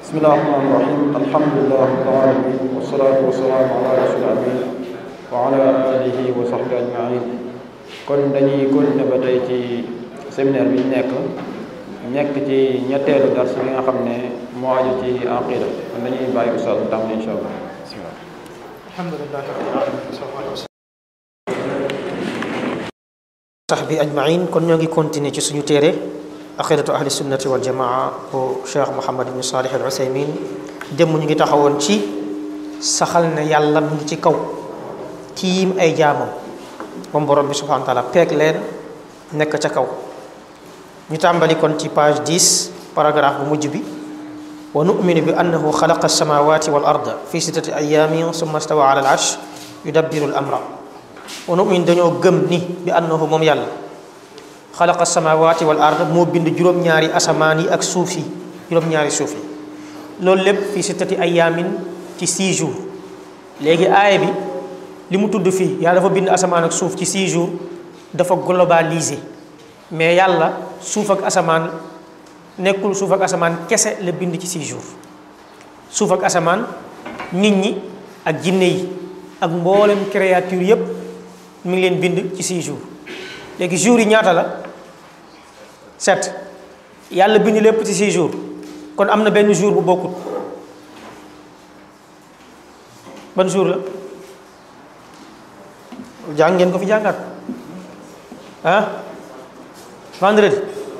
bismillahi rahmaani rahim alhamdulilah rabbil alamin wasalaatu wasalaamu ala rasul amin wa ala alihi wa sahbi ajmain kon dañuy continuer ba tey ci séminaire bi ñu nekk nekk ci ñetteelu dars bi nga xam ne moo aju ci aqida kon dañuy bàyyi ustaas bu tàmbali insha allah bismillah alhamdulilah rabbil alamin sahbi ajmain kon ñoo ngi continuer ci suñu téere aqidatu ahli sunnati wal jamaa bu cheikh mohamad ibn salih al usaymin démb ñu ngi taxawoon ci saxal ne yàlla mu ngi ci kaw tiim ay jaamam moom borom bi subhanahu wa taala peeg leen nekk ca kaw ñu tàmbali kon ci page 10 paragraphe bu mujj bi wa numinu bi annahu xalaqa alsamawati wal arda fi sittati ayamin summa stawa ala al arsh yudabbiru al amra wa numin dañoo gëm ni bi annahu moom yàlla xalaqa alsamawati wal arda moo bind juróom-ñaari asamaan yi ak suuf yi juróom-ñaari suuf yi loolu lépp fi sittati ayamin ci 6 jours léegi aaya bi li mu tudd fii yàlla dafa bind asamaan ak suuf ci 6 jours dafa globalisé mais yàlla suuf ak asamaan nekkul suuf ak asamaan kese la bind ci 6 jours suuf ak asamaan nit ñi ak jinne yi ak mboolem créature yépp mi ngi leen bind ci 6 jours léegi jours yi ñaata la 7 yàlla bind lépp ci 6 jours kon am na benn jour bu bokkut ban jour la jàng ngeen ko fi jàngaat ah vendredi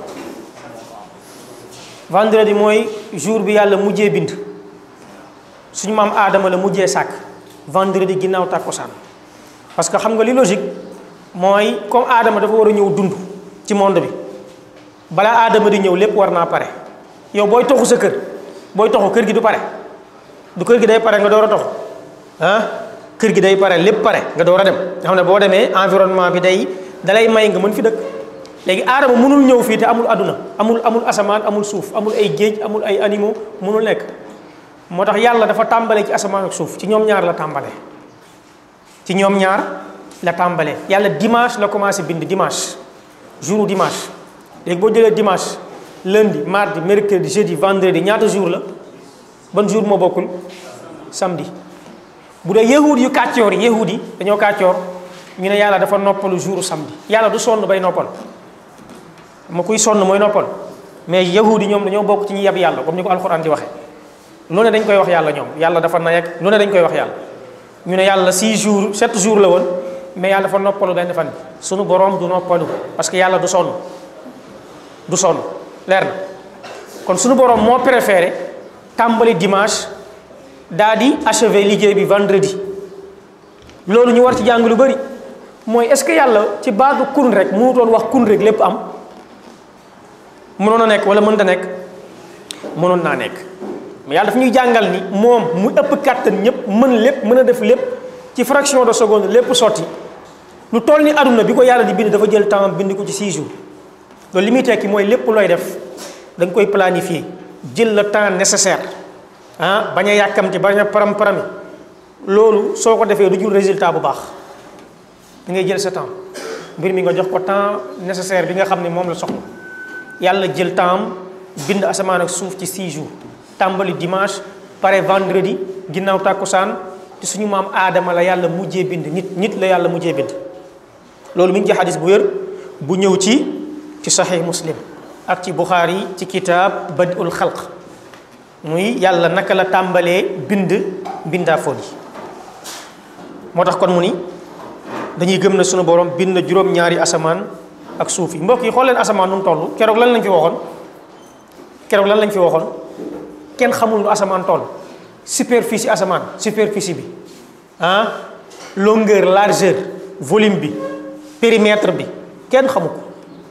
vendredi mooy jour bi yàlla mujjee bind suñu maam aadama la mujjee sàkk vendredi ginnaaw tàkkusaan parce que xam nga li logique mooy comme aadama dafa war a ñëw dund ci monde bi balaa aadama di ñëw lépp war naa pare yow booy toxu sa kër booy toxu kër gi du pare du kër gi day pare nga door a toxu ah kër gi day pare lépp pare nga door a dem nga xam ne boo demee environnement bi day dalay may nga mën fi dëkk léegi aadama mënul ñëw fii te amul àdduna amul amul asamaan amul suuf amul ay géej amul ay animaux mënul nekk moo tax yàlla dafa tàmbalee ci asamaan ak suuf ci ñoom ñaar la tàmbalee ci ñoom ñaar la tàmbalee yàlla dimanche la commencé bind dimanche jour dimanche léegi boo jëlee dimanche lundi mardi mercredi jeudi vendredi ñaata jour la ban jour moo bokkul samedi bu dee yahud yu kàccoor yi yahud yi dañoo kàccoor ñu ne yàlla dafa noppalu jour samedi yàlla du sonn bay noppal ma kuy sonn mooy noppal mais yahud yi ñoom dañoo bokk ci ñi yab yàlla comme ni ko alxuraan di waxee lu ne dañ koy wax yàlla ñoom yàlla dafa nay ak lu ne dañ koy wax yàlla ñu ne yàlla 6 jours 7 jours la woon mais yàlla dafa noppalu benn fan bi sunu borom du noppalu parce que yàlla du sonn du sonn leer na kon sunu borom moo préféré tàmbali dimanche daa di achever liggéey bi vendredi loolu ñu war ci jàng lu bëri mooy est-ce que yàlla ci baatu kun rek mënutoon wax kun rek lépp am mënoon a nekk wala mënta nekk mënoon naa nekk mais yàlla daf ñuy jàngal ni moom mu ëpp kàttan ñëpp mën lépp mën a def lépp ci fraction de seconde lépp sotti lu toll ni aduna bi ko yàlla di bind dafa jël temps bind ko ci 6 jours loolu li muy tekki mooy lépp looy def da nga koy planifier jël le temps nécessaire ah bañ a yàkkamti bañ a param parami loolu soo ko defee du jur résultat bu baax da ngay jël sa temps mbir mi nga jox ko temps nécessaire bi nga xam ne moom la soxla yàlla jël temps bind asamaan ak suuf ci 6 jours tàmbali dimanche pare vendredi ginnaaw tàkkusaan te suñu maam aadama la yàlla mujjee bind nit nit la yàlla mujjee bind loolu mi ngi ci xadis bu wér bu ñëw ci ci saxiix muslim ak ci buxaari ci kitaab badul xalq muy yàlla naka la tàmbalee bind mbindaafoon yi moo tax kon mu ni dañuy gëm na sunu borom bind juróom-ñaari asamaan ak suuf yi mbokk yi xool leen asamaan nu mu toll keroog lan lañ fi waxoon keroog lan lañ fi waxoon kenn xamul nu asamaan toll superficie asamaan superficie bi ah longueur largeur volume bi périmètre bi kenn xamu ko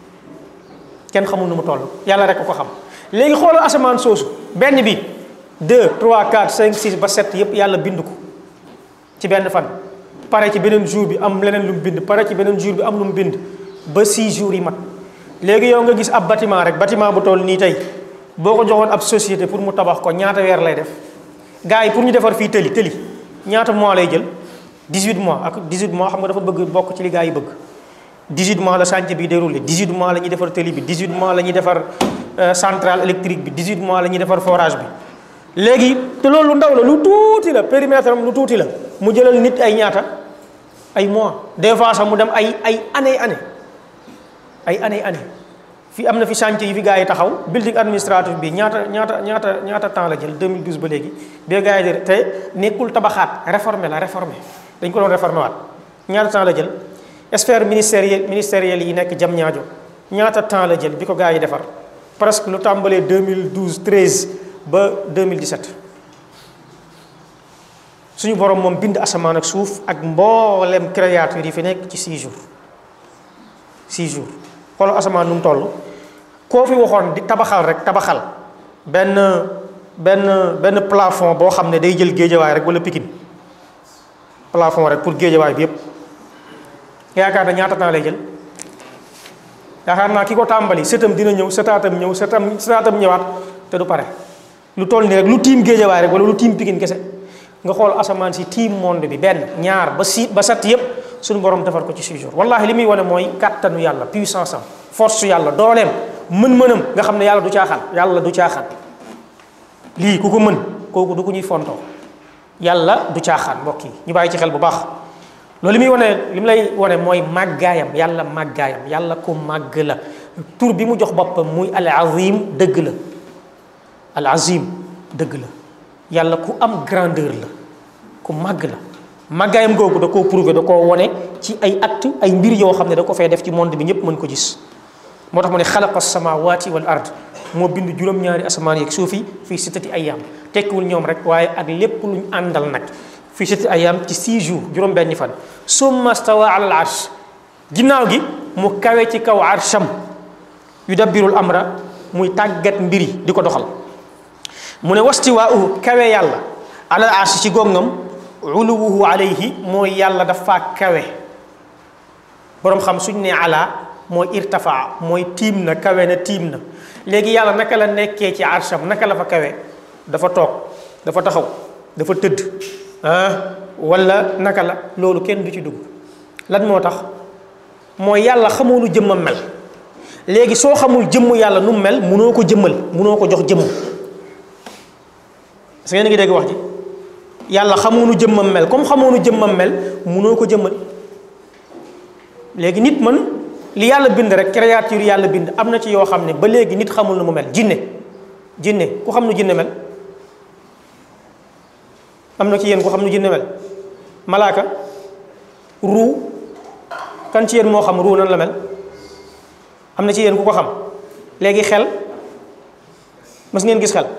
kenn xamul nu mu toll yàlla rek ko xam léegi xoolal asamaan soosu benn bi 2 3 4 5 6 ba 7 yëpp yàlla bind ko ci benn fan pare ci beneen jour bi am leneen lu mu bind pare ci beneen jour bi am lu mu bind ba 6 jours yi mat léegi yow nga gis ab bâtiment rek bâtiment bu toll nii tey boo ko joxoon ab société pour mu tabax ko ñaata weer lay def gars yi pour ñu defar fii tëli tëli ñaata mois lay jël 18 mois ak 18 mois xam nga dafa bëgg bokk ci li gars yi bëgg 18 mois la chantier bi déroulé 18 mois la ñuy defar tëli bi 18 mois la ñuy defar centrale électrique bi 18 mois la ñuy defar forage bi léegi te loolu lu ndaw la lu tuuti la périmètre am lu tuuti la mu jëlal nit ay ñaata ay mois des fois sax mu dem ay ay année année ay année année fi am na fi chantier yi fi gars yi taxaw building administratif bi ñaata ñaata ñaata ñaata temps la jël 2012 ba léegi bee gars yi de te nekkul tabaxaat réformé la réformé dañ ko doon réformé waat ñaata temps la jël sphère ministériel ministériel yi nekk jam ñaajo ñaata temps la jël bi ko gars yi defar presque lu tàmbalee 2012 13 ba 2017 suñu borom moom bind asamaan ak suuf ak mboolem créature yi fi nekk ci 6 jours 6 jours xoolal asamaan nu mu toll koo fi waxoon di tabaxal rek tabaxal benn benn benn plafond boo xam ne day jël géejawaay rek wala pikin plafond rek pour géejawaay bi yépp yaakaar na ñaata temps lay jël yaakaar naa ki ko tàmbali sëtam dina ñëw sëtaatam ñëw sëtam sëtaatam ñëwaat te du pare lu toll nii rek lu tiim géejawaay rek wala lu tiim pikin kese nga xool asamaan si tiim monde bi benn ñaar ba si ba sat yépp suñu borom defar ko ci six jours wallahi li muy wane mooy kàttanu yàlla puissance am force yàlla dooleem mën-mënam nga xam ne yàlla du caaxaan yàlla du caaxaan lii ku ko mën kooku du ko ñuy fontoo yàlla du caaxaan mbokk yi ñu bàyyi ci xel bu baax loolu li muy wane li mu lay wane mooy màggaayam yàlla màggaayam yàlla ku màgg la tur bi mu jox boppam muy al azim dëgg la al azim dëgg la yàlla ku am grandeur la ku màgg la màggaayam googu da koo prouvé da koo wone ci ay acte ay mbir yoo xam ne da ko fay def ci monde bi ñëpp mën ko gis moo tax mu ne xalaqa samawati wal ard moo bind juróom-ñaari asamaan yeeg suuf yi fii sittati ayyaam tekkiwul ñoom rek waaye ak lépp luñ àndal nag fii sittati ayyaam ci six jours juróom-benni fan summa stawa ala al arsh ginnaaw gi mu kawe ci kaw arsham yudabbirul amra muy tàggat mbiri di ko doxal mu ne wastiwaa'uhu kawe yàlla ala al arsh ci góngam uluwuhu alayhi mooy yàlla dafa kawe boroom xam suñ ne ala mooy irtafaa mooy tiim na kawe na tiim na léegi yàlla naka la nekkee ci arsham naka la fa kawe dafa toog dafa taxaw dafa tëdd ah wala naka la loolu kenn du ci dugg lan moo tax mooy yàlla xamoo lu jëmmam mel léegi soo xamul jëmm yàlla nu mu mel munoo ko jëmmal munoo ko jox jëmm parce que yéen a ngi dégg wax ji yàlla xamoo nu jëmmam mel comme xamoo nu jëmmam mel munoo ko jëmmal léegi nit man li yàlla bind rek créature yàlla bind am na ci yoo xam ne ba léegi nit xamul nu mu mel jinne jinne ku xam nu jinne mel am na ci yéen ku xam nu jinne mel malaaka ruu kan ci yéen moo xam ruu nan la mel am na ci yéen ku ko xam léegi xel mas ngeen gis xel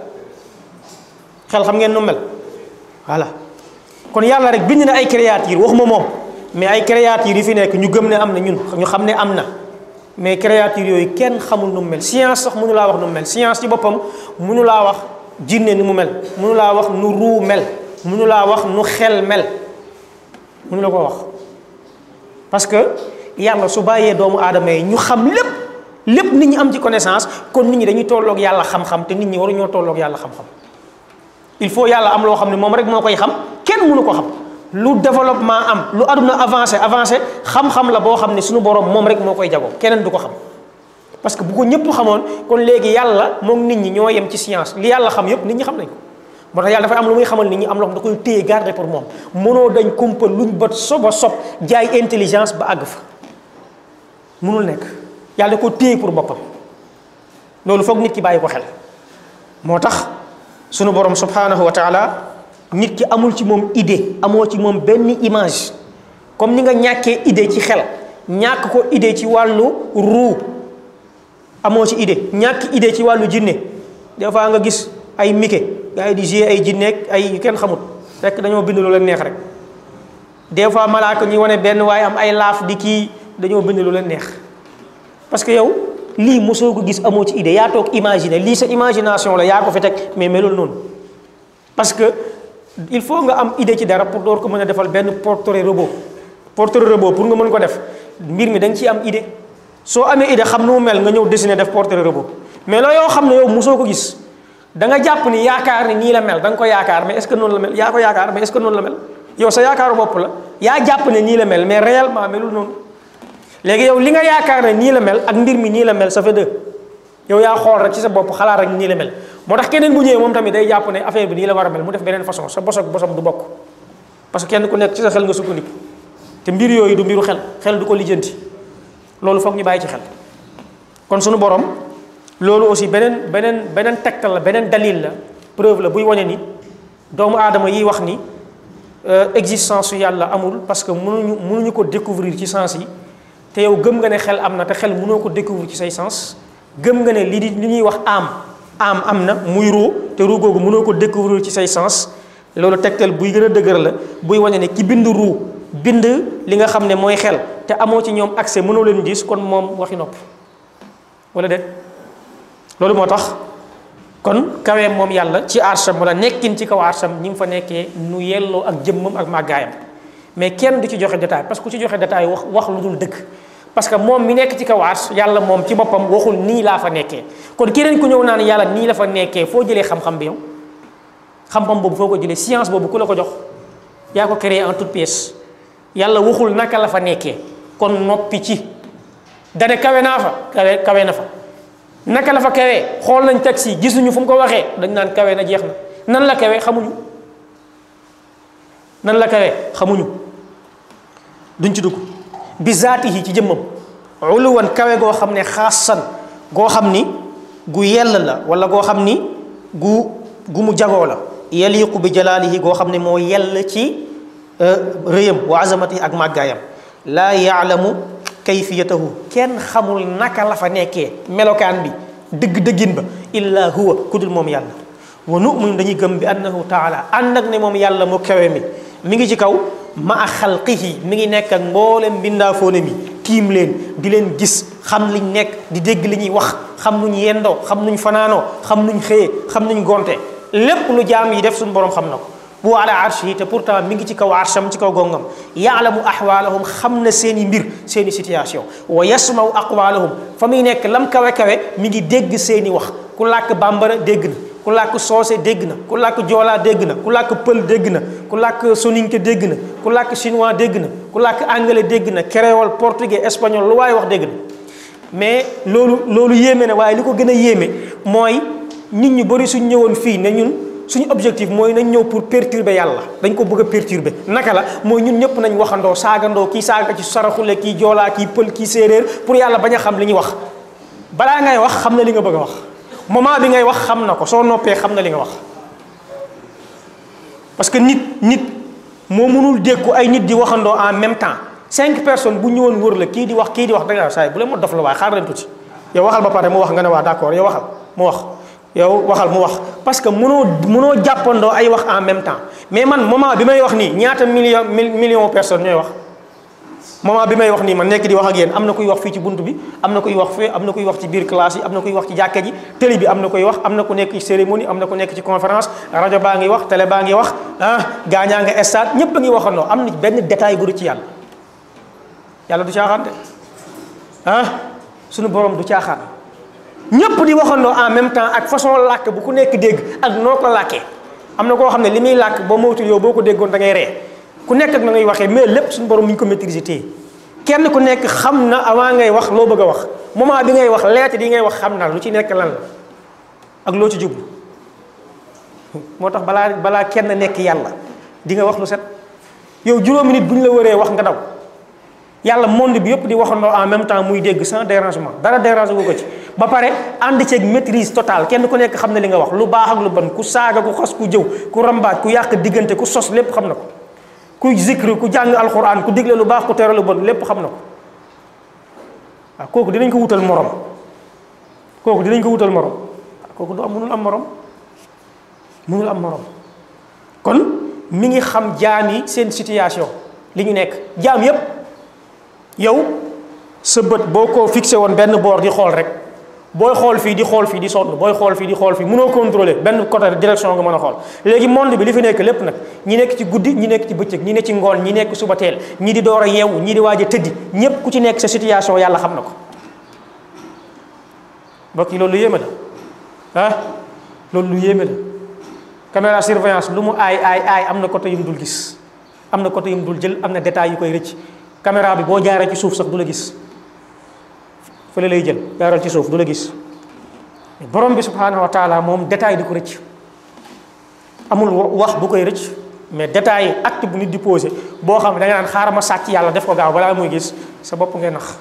xel xam ngeen nu mel voilà kon yàlla rek bind na ay créature waxuma moom mais ay créature yi fi nekk ñu gëm ne am na ñun ñu xam ne am na mais créature yooyu kenn xamul nu mu mel science sax mënu laa wax nu mu mel science ci boppam mënu laa wax jinne nu mu mel mënu laa wax nu ruu mel mënu laa wax nu xel mel mënu la ko wax parce que yàlla su bàyyee doomu aadama yi ñu xam lépp lépp nit ñi am ci connaissance kon nit ñi dañuy tolloog yàlla xam-xam te nit ñi waruñoo tolloog yàlla xam-xam il faut yàlla am loo xam ne moom rek moo koy xam kenn mënu ko xam lu développement am lu aduna avancé avancé xam-xam la boo xam ne suñu borom moom rek moo koy jagoo keneen du ko xam parce que bu ko ñëpp xamoon kon léegi yàlla moom nit ñi ñoo yem ci science li yàlla xam yëpp nit ñi xam nañ ko moo tax yàlla dafay am lu muy xamal nit ñi am loo xam da koy téye garder pour moom mënoo dañ kumpa luñ ba soba sob jaay intelligence ba àgg fa mënul nekk yàlla da ko téye pour boppam loolu foog nit ki bàyyi ko xel moo tax sunu borom subhanahu wa taala nit ki amul ci moom idée amoo ci moom benn image comme ni nga ñàkkee idée ci xel ñàkk ko idée ci wàllu ruu amoo ci idée ñàkk idée ci wàllu jinne des fois nga gis ay mike gars yi di jouer ay jinneeg ay yu kenn xamut rek dañoo bind lu leen neex rek des fois malaaka ñuy wane benn waaye am ay laaf di kii dañoo bind lu leen neex parce que yow lii mosoo ko gis amoo ci idée yaa toog imaginer lii sa imagination la yaa ko fi teg mais melul noonu parce que il faut nga am idée ci dara pour door ko mën a defal benn portrait robot portrait robot pour nga mën ko def mbir mi da nga ciy am idée soo amee idée xam nu mu mel nga ñëw dessiner def portrait robot mais la yoo xam ne yow mosoo ko gis da nga jàpp ni yaakaar ni nii la mel da nga ko yaakaar mais est-ce que noonu la mel yaa ko yaakaar mais est-ce que noonu la mel yow sa yaakaaru bopp la yaa jàpp ne nii la mel mais réellement melul noonu léegi yow li nga yaakaar ne nii la mel ak mbir mi nii la mel ça fait deux yow yaa xool rek ci sa bopp xalaat rek nii la mel moo tax keneen bu ñëwee moom tamit day jàpp ne affaire bi nii la war a mel mu def beneen façon sa bos ak bosam du bokk parce que kenn ku nekk ci sa xel nga sukkandiku te mbir yooyu du mbiru xel xel du ko lijjanti loolu foog ñu bàyyi ci xel kon sunu borom loolu aussi beneen beneen beneen tegtal la beneen dalil la preuve la buy wane ni doomu aadama yiy wax ni existence su yàlla amul parce que mënuñu mënuñu ko découvrir ci sens yi te yow gëm nga ne xel am na te xel mënoo ko découvrir ci say sens gëm nga ne li di li ñuy wax am am am na muy ruu te ruu googu mënoo ko découvrir ci say sens loolu tegtal buy gën a dëgër la buy wane ne ki bind ruu bind li nga xam ne mooy xel te amoo ci ñoom accès mënoo leen gis kon moom waxi nopp wala déet loolu moo tax kon kaweem moom yàlla ci arsham wala nekkin ci kaw arsham ñi ngi fa nekkee nu yelloo ak jëmmam ak màggaayam mais kenn du ci joxe détail parce que ku ci joxe détail wax wax lu dul dëgg parce que moom mi nekk ci kaw arsh yàlla moom ci boppam waxul nii laa fa nekkee kon keneen ku ñëw naan yàlla nii la fa nekkee foo jëlee xam-xam bi yow xam-xam boobu foo ko jëlee science boobu ku la ko jox yaa ko créé en toute pièce yàlla waxul naka la fa nekkee kon noppi ci dane kawe naa fa kawe kawe na fa naka la fa kawee xool nañ taxi gisuñu fu mu ko waxee dañ naan kawe na jeex na nan la kawe xamuñu nan la kawe xamuñu duñ ci dugg bi zaatihi ci jëmmam uluwan kawe goo xam ne xaasan goo xam ni gu yell la wala goo xam ni gu gu mu jagoo la yaliqu bi jalaalihi goo xam ne moo yell ci rëyam wa azamatihi ak màggaayam laa yaalamu kayfiyatahu kenn xamul naka la fa nekkee melokaan bi dëgg-dëggin ba illa huwa ku dul moom yàlla wa nu'minu dañuy gëm bi annahu taala ànd ak ne moom yàlla mu kawe mi mi ngi ci kaw ma a xalqihi mi ngi nekk ak mboolem mbindaafoone mi tiim leen di leen gis xam liñ nekk di dégg li ñuy wax xam nuñ yendoo xam nuñ fanaanoo xam nuñ xëyee xam nuñ gonte lépp lu jaam yi def suñu borom xam na ko bu ala arshi te pourtant mi ngi ci kaw arsham ci kaw gongam yaalamu ahwaalahum xam na seen i mbir seen i situation wa yasmaw aqwaalahum fa muy nekk lam kawe kawe mi ngi dégg seen i wax ku làkk bambara dégg na ku làkk soose dégg na ku làkk joolaa dégg na ku làkk pël dégg na ku làkk soninke dégg na ku làkk chinois dégg na ku làkk anglais dégg na créole portugais espagnol lu waaye wax dégg na mais loolu loolu yéeme na waaye li ko gën a yéeme mooy nit ñu bëri suñ ñëwoon fii ne ñun suñu objectif mooy nañ ñëw pour perturber yàlla dañ ko bëgg a perturber naka la mooy ñun ñëpp nañ waxandoo saagandoo kii saaga ci saraxule kii joolaa kii pël kii séeréer pour yàlla bañ a xam li ñuy wax balaa ngay wax xam na li nga bëgg a wax moment bi ngay wax xam na ko soo noppee xam na li nga wax parce que nit nit moo mënul dékku ay nit di waxandoo en même temps cinq personnes bu ñëwoon wër la kii di wax kii di wax da nga saay bu leen ma dof la waaye xaar leen tuuti yow waxal ba pare mu wax nga ne waa d'accord yow waxal mu wax yow waxal mu wax parce que mënoo mënoo jàppandoo ay wax en même temps mais man moment bi may wax nii ñaata million million personnes ñooy wax moment bi may wax nii man nekk di wax ak yéen am na kuy wax fii ci bunt bi am na kuy wax fee am na kuy wax ci biir classe yi am na kuy wax ci jàkka ji télé bi am na kuy wax am na ku nekk ci cérémonie am na ku nekk ci conférence rajo baa ngi wax télé baa ngi wax ah gaañaa nga stade ñépp a ngi waxandoo am na benn détail bu du ci yàlla yàlla du caaxaan de ah suñu borom du caaxaan ñëpp di waxandoo en même temps ak façon làkk bu ku nekk dégg ak noo ko làkkee am na koo xam ne li muy làkk boo moytul yow boo ko déggoon da ngay ree ku nekk ak na ngay waxee mais lépp suñu borom mi ñu ko maîtriser téye kenn ku nekk xam na avant ngay wax loo bëgg a wax moment bi ngay wax lettre yi ngay wax xam na lu ci nekk lan la ak loo ci jublu moo tax balaa balaa kenn nekk yàlla di nga wax lu set yow juróomi nit bu ñu la wëree wax nga daw yàlla monde bi yëpp di waxandoo en même temps muy dégg sans dérangement dara dérange wu ko ci ba pare ànd ceeg maîtrise totale kenn ku nekk xam na li nga wax lu baax ak lu ban ku saaga ku xas ku jëw ku rambaaj ku yàq diggante ku sos lépp xam na ko ku zikri ku jàng alxuraan ku digle lu baax ku tere lu bon lépp xam na ko waaw kooku dinañ ko wutal morom kooku dinañ ko wutal morom kooku du am mënul am morom mënul am morom kon mi ngi xam jaam yi seen situation li ñu nekk jaam yépp yow sa bët boo ko fixé woon benn boor di xool rek booy xool fii di xool fii di sonn booy xool fii di xool fii mënoo contrôler benn côté direction nga mën a xool léegi monde bi li fi nekk lépp nag ñi nekk ci guddi ñi nekk ci bëccëg ñi nekk ci ngoon ñi nekk suba teel ñi di door a yeewu ñi di waaj a tëddi ñépp ku ci nekk sa situation yàlla xam na ko mbokk yi loolu lu yéeme la ah loolu lu yéeme la caméra surveillance lu mu aay aay aay am na côté yu mu dul gis am na côté yu mu dul jël am na détails yu koy rëcc caméra bi boo jaaree ci suuf sax du la gis fële lay jël jaaral ci suuf du la gis borom bi subhanahu wa taala moom détail di ko rëcc amul wax bu koy rëcc mais détail acte bu nit di posé boo xam ne da nga naan xaaral ma sàcc yàlla def ko gaaw balaa muy gis sa bopp ngay nax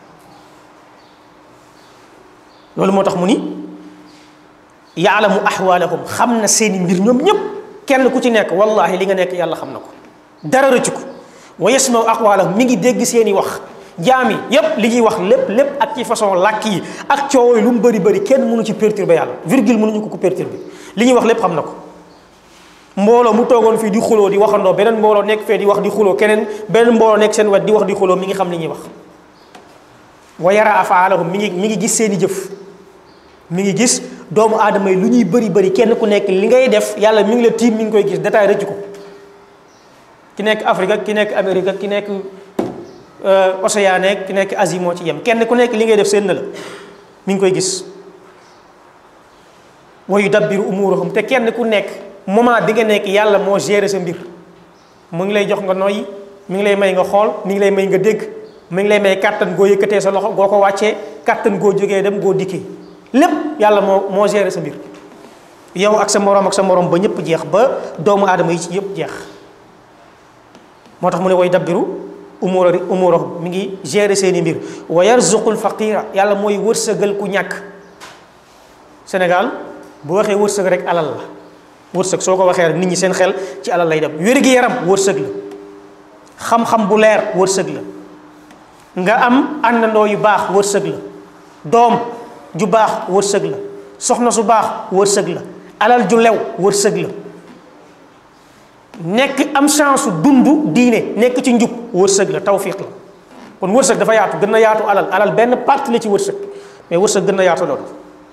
loolu moo tax mu ni yaalamu ahwaalahum xam na seeni mbir ñoom ñëpp kenn ku ci nekk wallahi li nga nekk yàlla xam na ko dara rëcc ko wa yasmaw aqwaalahum mi ngi dégg seeni wax jaam yi yépp li ñuy wax lépp lépp ak ci façon làkk yi ak coow yi lu mu bëri bëri kenn mënu ci perturber yàlla virgule mënuñu ko ko perturber li ñuy wax lépp xam na ko mbooloo mu toogoon fii di xuloo di waxandoo beneen mbooloo nekk fee di wax di xuloo keneen beneen mbooloo nekk seen wet di wax di xuloo mi ngi xam li ñuy wax wa yara afaalahum mi ngi mi ngi gis seeni jëf mi ngi gis doomu aadama yi lu ñuy bëri bëri kenn ku nekk li ngay def yàlla mi ngi la tiim mi ngi koy gis détail rëcc ko ki nekk Afrique ak ki nekk Amérique ak ki nekk Océanie ak ki nekk Asie moo ci yem kenn ku nekk li ngay def seen na la mi ngi koy gis wa yudabbiru umurahum te kenn ku nekk moment bi nga nekk yàlla moo gérer sa mbir mu ngi lay jox nga noyyi mi ngi lay may nga xool mi ngi lay may nga dégg mi ngi lay may kàttan goo yëkkatee sa loxo goo ko wàccee kàttan goo jógee dem goo dikkee lépp yàlla moo moo gérer sa mbir yow ak sa moroom ak sa moroom ba ñëpp jeex ba doomu aadama yi ci yëpp jeex moo tax mu ne way dabbiru umura umurahum mi ngi gérer seeni mbir wa yarzuqul faqira yàlla mooy wërsëgal ku ñàkk Sénégal bu waxee wërsëg rek alal la wërsëg soo ko waxee rek nit ñi seen xel ci alal lay dem wér-gi-yaram wërsëg la xam-xam bu leer wërsëg la nga am àndandoo yu baax wërsëg la doom ju baax wërsëg la soxna su baax wërsëg la alal ju lew wërsëg la nekk am chance dund diine nekk ci njub wërsëg la tawfiq la kon wërsëg dafa yaatu gën a yaatu alal alal benn partie la ci wërsëg mais wërsëg gën a yaatu loolu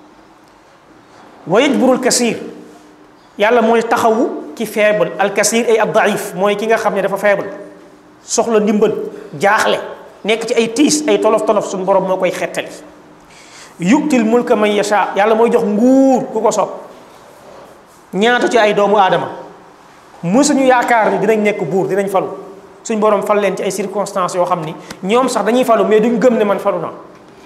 wa yajburul kasir yàlla mooy taxawu ki faible al kasir ay ab daif mooy ki nga xam ne dafa faible soxla ndimbal jaaxle nekk ci ay tiis ay tolof tolof suñu borom moo koy xettali yu'til mulka man yasha yàlla mooy jox nguur ku ko sopp ñaata ci ay doomu aadama mësuñu yaakaar ni dinañ nekk buur dinañ falu suñ borom fal leen ci ay circonstances yoo xam ni ñoom sax dañuy falu mais duñ gëm ne man falu naa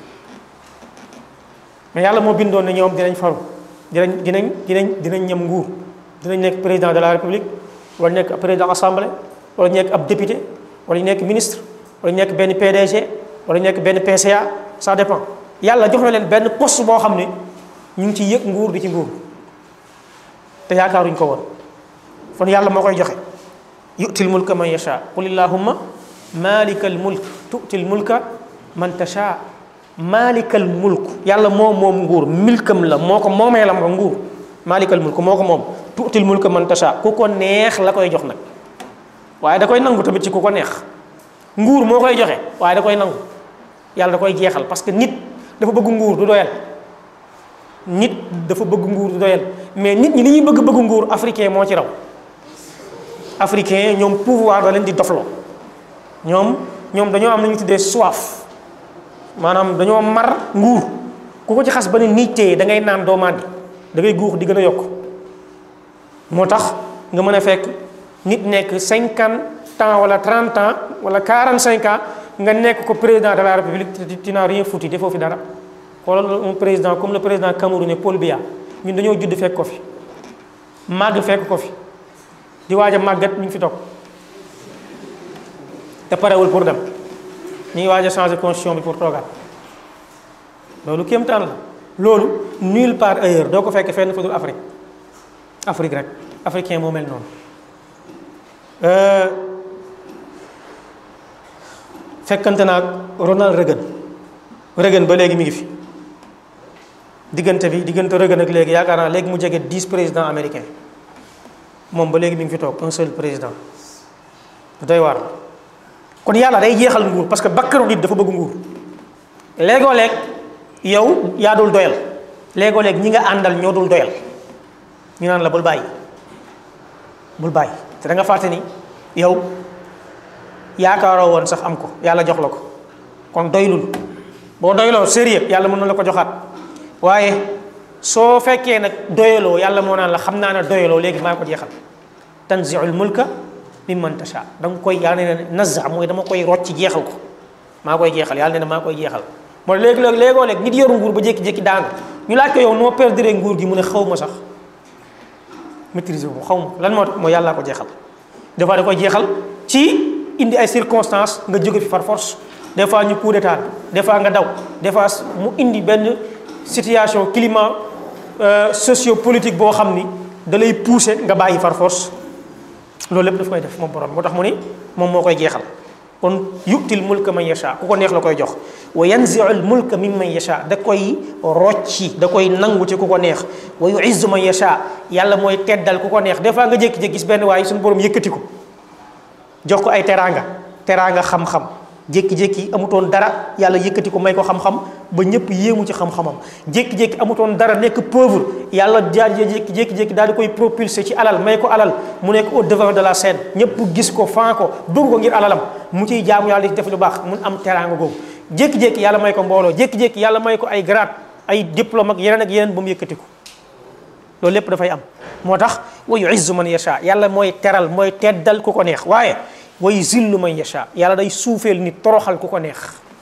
mais yàlla moo bindoon ne ñoom dinañ falu dinañ dinañ dinañ dinañ ñam nguur dinañ nekk président de la république wala nekk président assemblée wala nekk ab député wala nekk ministre wala nekk benn PDG wala nekk benn PCA ça dépend yàlla jox na leen benn poste boo xam ne ñu ngi ci yëg nguur di ci nguur te yaakaaruñ ko woon kon yàlla moo koy joxe yu'til mulka man yasha qul illahumma malikal mulk tu'til mulka man tasha malikal mulk yàlla moom moom nguur milkam la moo ko moomee la ma nguur malikal mulk moo ko moom tu'til mulka man tasha ku ko neex la koy jox nag waaye da koy nangu tamit ci ku ko neex nguur moo koy joxe waaye da koy nangu yàlla da koy jeexal parce que nit dafa bëgg nguur du doyal nit dafa bëgg nguur du doyal mais nit ñi li ñuy bëgg bëgg nguur africain moo ci raw africain ñoom pouvoir da leen di dofloo ñoom ñoom dañoo am lu ñu tuddee soif maanaam dañoo mar nguur ku ko ci xas ba ne nit téye da ngay naan doo màndi da ngay guux di gën a yokk moo tax nga mën a fekk nit nekk cinquante ans wala trente ans wala quarante cinq ans nga nekk ko président de la république tu n'as rien foutu defoo fi dara xoolal un président comme le président camerounais Paul Biya ñun dañoo judd fekk ko fi màgg fekk ko fi di waaj a màggat mi ngi fi toog te parewul pour dem ñu ngi waaj a changer constitution bi pour toogaat loolu kéemtaan la loolu nulle part ailleurs doo ko fekk fenn fu dul Afrique Afrique rek africain moo mel noonu fekkante naag Ronald Reagan Reagan ba léegi mi ngi fi diggante bi diggante Reagan ak léegi yaakaar naa léegi mu jege dix présidents américains moom ba léegi mi ngi fi toog un seul président doy waar kon yàlla day jeexal nguur parce que bakkaru nit dafa bëgg nguur léegoo leeg yow yaa dul doyal léegoo leeg ñi nga àndal ñoo dul doyal ñu naan la bul bàyyi bul bàyyi te da nga fàtte ni yow yaakaaroo woon sax am ko yàlla jox la ko kon doylul boo doyloo sérieux yàlla mën na la ko joxaat waaye soo fekkee nag doyaloo yàlla moo naan la xam naa ne doyaloo léegi maa ko jeexal tanziul mulka mimman tasha da nga koy yàlla ne nazza mooy dama koy rocc jeexal ko maa koy jeexal yàlla ne maa koy jeexal mooy léegi léegi léegoo léeg nit yoru nguur ba jékki-jékki daanu ñu laaj ko yow noo perdre nguur gi mu ne xaw ma sax maîtriser ko xaw ma lan moo tax mooy yàllaa ko jeexal des fois da koy jeexal ci indi ay circonstances nga jóge fi par force des fois ñu coup d'état des fois nga daw des fois mu indi benn situation climat socio-politique boo xam ni da lay pousser nga bàyyi par force loolu lépp daf koy def moom borom moo tax mu ni moom moo koy jeexal kon yu'til mulka man yasha ku ko neex la koy jox wa yanzi'ul mulka mimman yasha da koy rocci da koy nangu ci ku ko neex wa yu'izzu man yasha yàlla mooy teddal ku ko neex des fois nga jékki-jékki gis benn waaye suñu borom yëkkati ko jox ko ay teraanga teraanga xam-xam jékki-jékki amutoon dara yàlla yëkkati ko may ko xam-xam ba ñëpp yéemu ci xam-xamam jékki-jékki amutoon dara nekk pauvre yàlla jaar jékki jékki-jékki daal di koy propulser ci alal may ko alal mu nekk au devant de la scène ñëpp gis ko fan ko bëgg ko ngir alalam mu ciy jaamu yàlla di def lu baax mun am teraanga googu jékki-jékki yàlla may ko mbooloo jékki-jékki yàlla may ko ay grade ay diplôme ak yeneen ak yeneen ba mu yëkkati ko loolu lépp dafay am moo tax wa yu'izzu man yasha yàlla mooy teral mooy teddal ku ko neex waaye way zillu man yasha yàlla day suufeel nit toroxal ku ko neex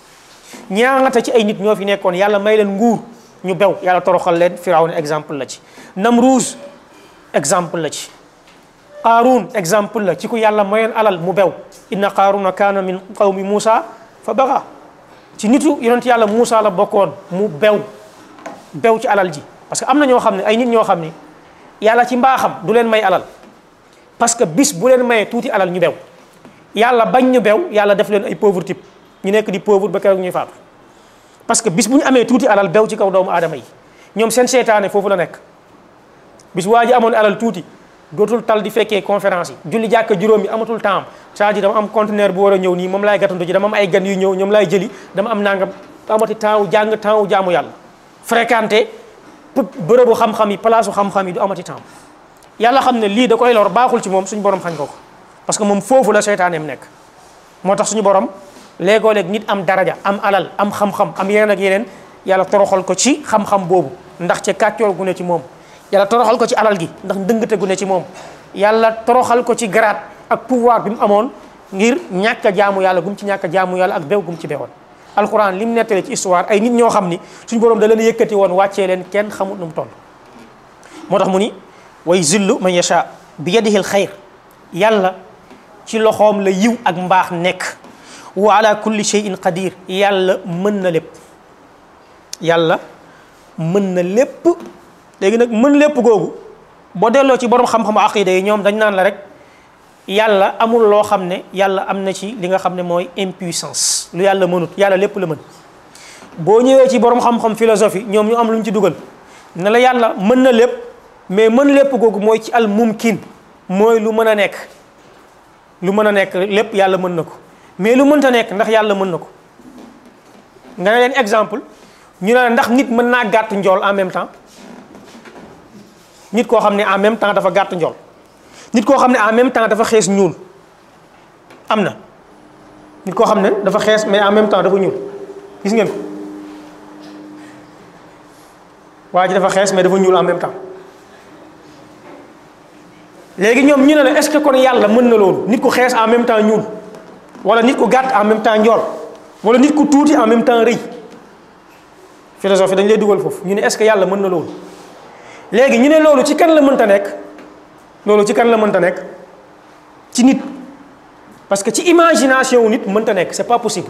ñaata ci ay nit ñoo fi nekkoon yàlla may leen nguur ñu bew yàlla toroxal leen firawna exemple la ci namruus exemple la ci qaaruun exemple la ci ku yàlla mayoon alal mu bew inna qaaruna kaana min qawmi muusa fa baga ci nitu yonent yàlla muusa la bokkoon mu bew bew ci alal ji parce que am na ñoo xam ne ay nit ñoo xam ne yàlla ci mbaaxam du leen may alal parce que bis bu leen mayee tuuti alal ñu bew yàlla bañ ñu bew yàlla def leen ay pauvre type ñu nekk di pauvre ba keroog ñuy faatu parce que bis bu ñu amee tuuti alal bew ci kaw doomu aadama yi ñoom seen seetaane foofu la nekk bis waa ji amoon alal tuuti dootul tal di fekkee conférence yi julli jàkka juróom yi amatul temps c'est-à-dire dama am conteneur bu war a ñëw nii moom laay gàttandu ci dama am ay gan yu ñëw ñoom laay jëli dama am nangam amati temps wu jàng temps wu jaamu yàlla fréquenté bërëbu xam-xam yi palaasu xam-xam yi du amati temps yàlla xam ne lii da koy lor baaxul ci moom suñu borom xañ ko ko parce que moom foofu la seytaaneem nekk moo tax suñu borom léegoo léeg nit am daraja am alal am xam-xam am yeneen ak yeneen yàlla toroxal ko ci xam-xam boobu ndax ca kàccoor gu ne ci moom yàlla toroxal ko ci alal gi ndax ndëngate gu ne ci moom yàlla toroxal ko ci garaat ak pouvoir bi mu amoon ngir ñàkk a jaamu yàlla gum ci ñàkk a jaamu yàlla ak bew gum ci bewoon alquran li mu nettale ci histoire ay nit ñoo xam ni suñu borom da leen yëkkati woon wàccee leen kenn xamut nu mu toll moo tax mu ni way zillu man yasha bi yadihi al xayr yàlla ci loxoom la yiw ak mbaax nekk wa ala kulli shay'in qadir yàlla mën na lépp yàlla mën na lépp léegi nag mën lépp googu boo delloo ci borom xam-xamu aqida yi ñoom dañ naan la rek yàlla amul loo xam ne yàlla am na ci li nga xam ne mooy impuissance lu yàlla mënut yàlla lépp la mën boo ñëwee ci borom xam-xam philosophie ñoom ñu am lu ñu ci dugal ne la yàlla mën na lépp mais mën lépp googu mooy ci al mumkin mooy lu mën a nekk lu mën a nekk lépp yàlla mën na ko mais lu mënta nekk ndax yàlla mën na ko nga ne leen exemple ñu ne la ndax nit mën naa gàtt njool en même temps nit koo xam ne en même temps dafa gàtt njool nit koo xam ne en même temps dafa xees ñuul am na nit koo xam ne dafa xees mais en même temps dafa ñuul gis ngeen ko waa ji dafa xees mais dafa ñuul en même temps léegi ñoom ñu ne la est-ce que kon yàlla mën na loolu nit ku xees en même temps ñuul wala nit ku gàtt en même temps njool wala nit ku tuuti en même temps rëy philosophie dañ lay dugal foofu ñu ne est-ce que yàlla mën na loolu léegi ñu ne loolu ci kan la mënta nekk loolu ci kan la mënta nekk ci nit parce que ci imagination wu nit mënta nekk c'est pas possible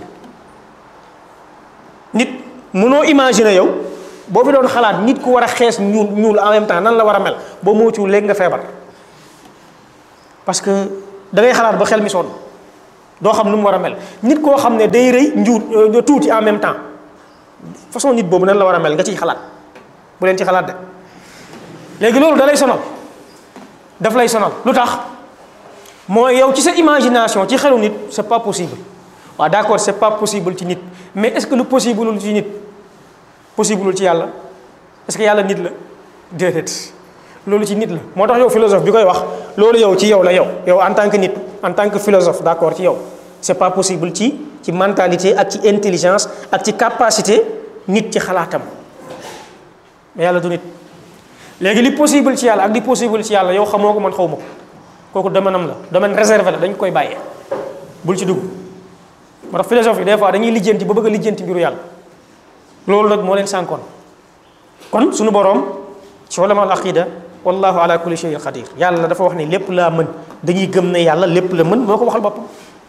nit mënoo imaginer yow boo fi doon xalaat nit ku war a xees ñuul ñuul en même temps nan la war a mel boo moytuwul léegi nga feebar parce que da ngay xalaat ba xel mi sonn doo xam nu mu war a mel nit koo xam ne day rëy njuut tuuti en même temps façon nit boobu nan la war a mel nga ciy xalaat bu leen ci xalaat de léegi loolu da lay sonal daf lay sonal lu tax mooy yow ci sa imagination ci xelu nit c'est pas possible waaw d'accord c'est pas possible ci nit mais est-ce que lu possible ci nit possible ci yàlla est-ce que yàlla nit la déedéet loolu ci nit la moo tax yow philosophe bi koy wax loolu yow ci yow la yow yow en tant que nit en tant que philosophe d'accord ci yow c'est pas possible ci ci mentalité ak ci intelligence ak ci capacité nit ci xalaatam mais yàlla du nit léegi li possible ci yàlla ak li possible ci yàlla yow xamoo ko man xaw ma ko kooku domaine am la domaine réservé la dañ koy bàyyee bul ci dugg moo tax philosophe yi des fois dañuy lijjanti ba bëgg a lijjanti mbiru yàlla loolu nag moo leen sànkoon kon suñu boroom ci ulama al aqida wallahu ala kulli shay'in qadir yàlla dafa wax ne lépp laa mën dañuy gëm ne yàlla lépp la mën moo ko waxal boppam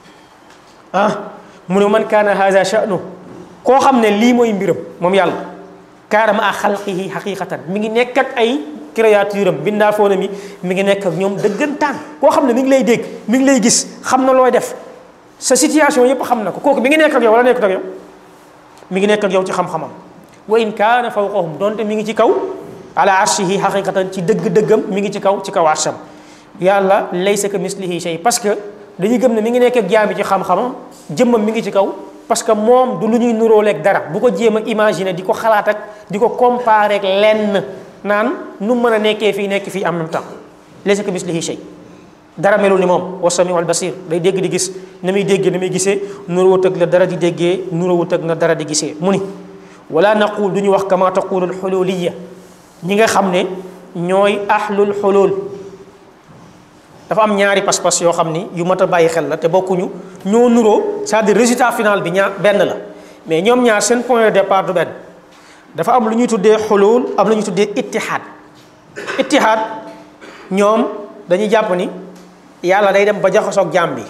ah mu ne man kaana haza sha'nu koo xam ne lii mooy mbiram moom yàlla kaana ma a xalqihi xaqiqatan mi ngi nekk ak ay créature am bindaa foona mi mi ngi nekk ak ñoom dëggantaan koo xam ne mi ngi lay dégg mi ngi lay gis xam na looy def sa situation yépp xam na ko kooku mi ngi nekk ak yow wala nekkut ak yow mi ngi nekk ak yow ci xam-xamam wa in kaana fawqahum donte mi ngi ci kaw ala arshihi xaqiqatan ci dëgg-dëggam mi ngi ci kaw ci kaw arsham yàlla laysa ka mislihi shay parce que dañuy gëm ne mi ngi nekk ak jaam bi ci xam-xamam jëmmam mi ngi ci kaw parce que moom du lu ñuy nuróoleeg dara bu ko jéem a imaginer di ko xalaat ak di ko comparer ak lenn naan nu mën a nekkee fii nekk fii en même temps laysa ka mislihi shay dara melul ni moom wa samiu al basir day dégg di gis na muy dégg na muy gisee nuróowut ak la dara di déggee nuróowut ak na dara di gisee mu ni wala naqul du ñu wax kama taqulul xululiya ñi nga xam ne ñooy ahlul xulul dafa am ñaari pas-pas yoo xam ni yu mat a bàyyi xel la te bokkuñu ñoo nuroo c'est-à-dire résultat final bi ñaar benn la mais ñoom ñaar seen point de départ du benn dafa am lu ñuy tuddee xulul am lu ñuy tuddee ittihaad ittihaad ñoom dañuy jàpp ni yàlla day dem ba jaxasoog jaam bi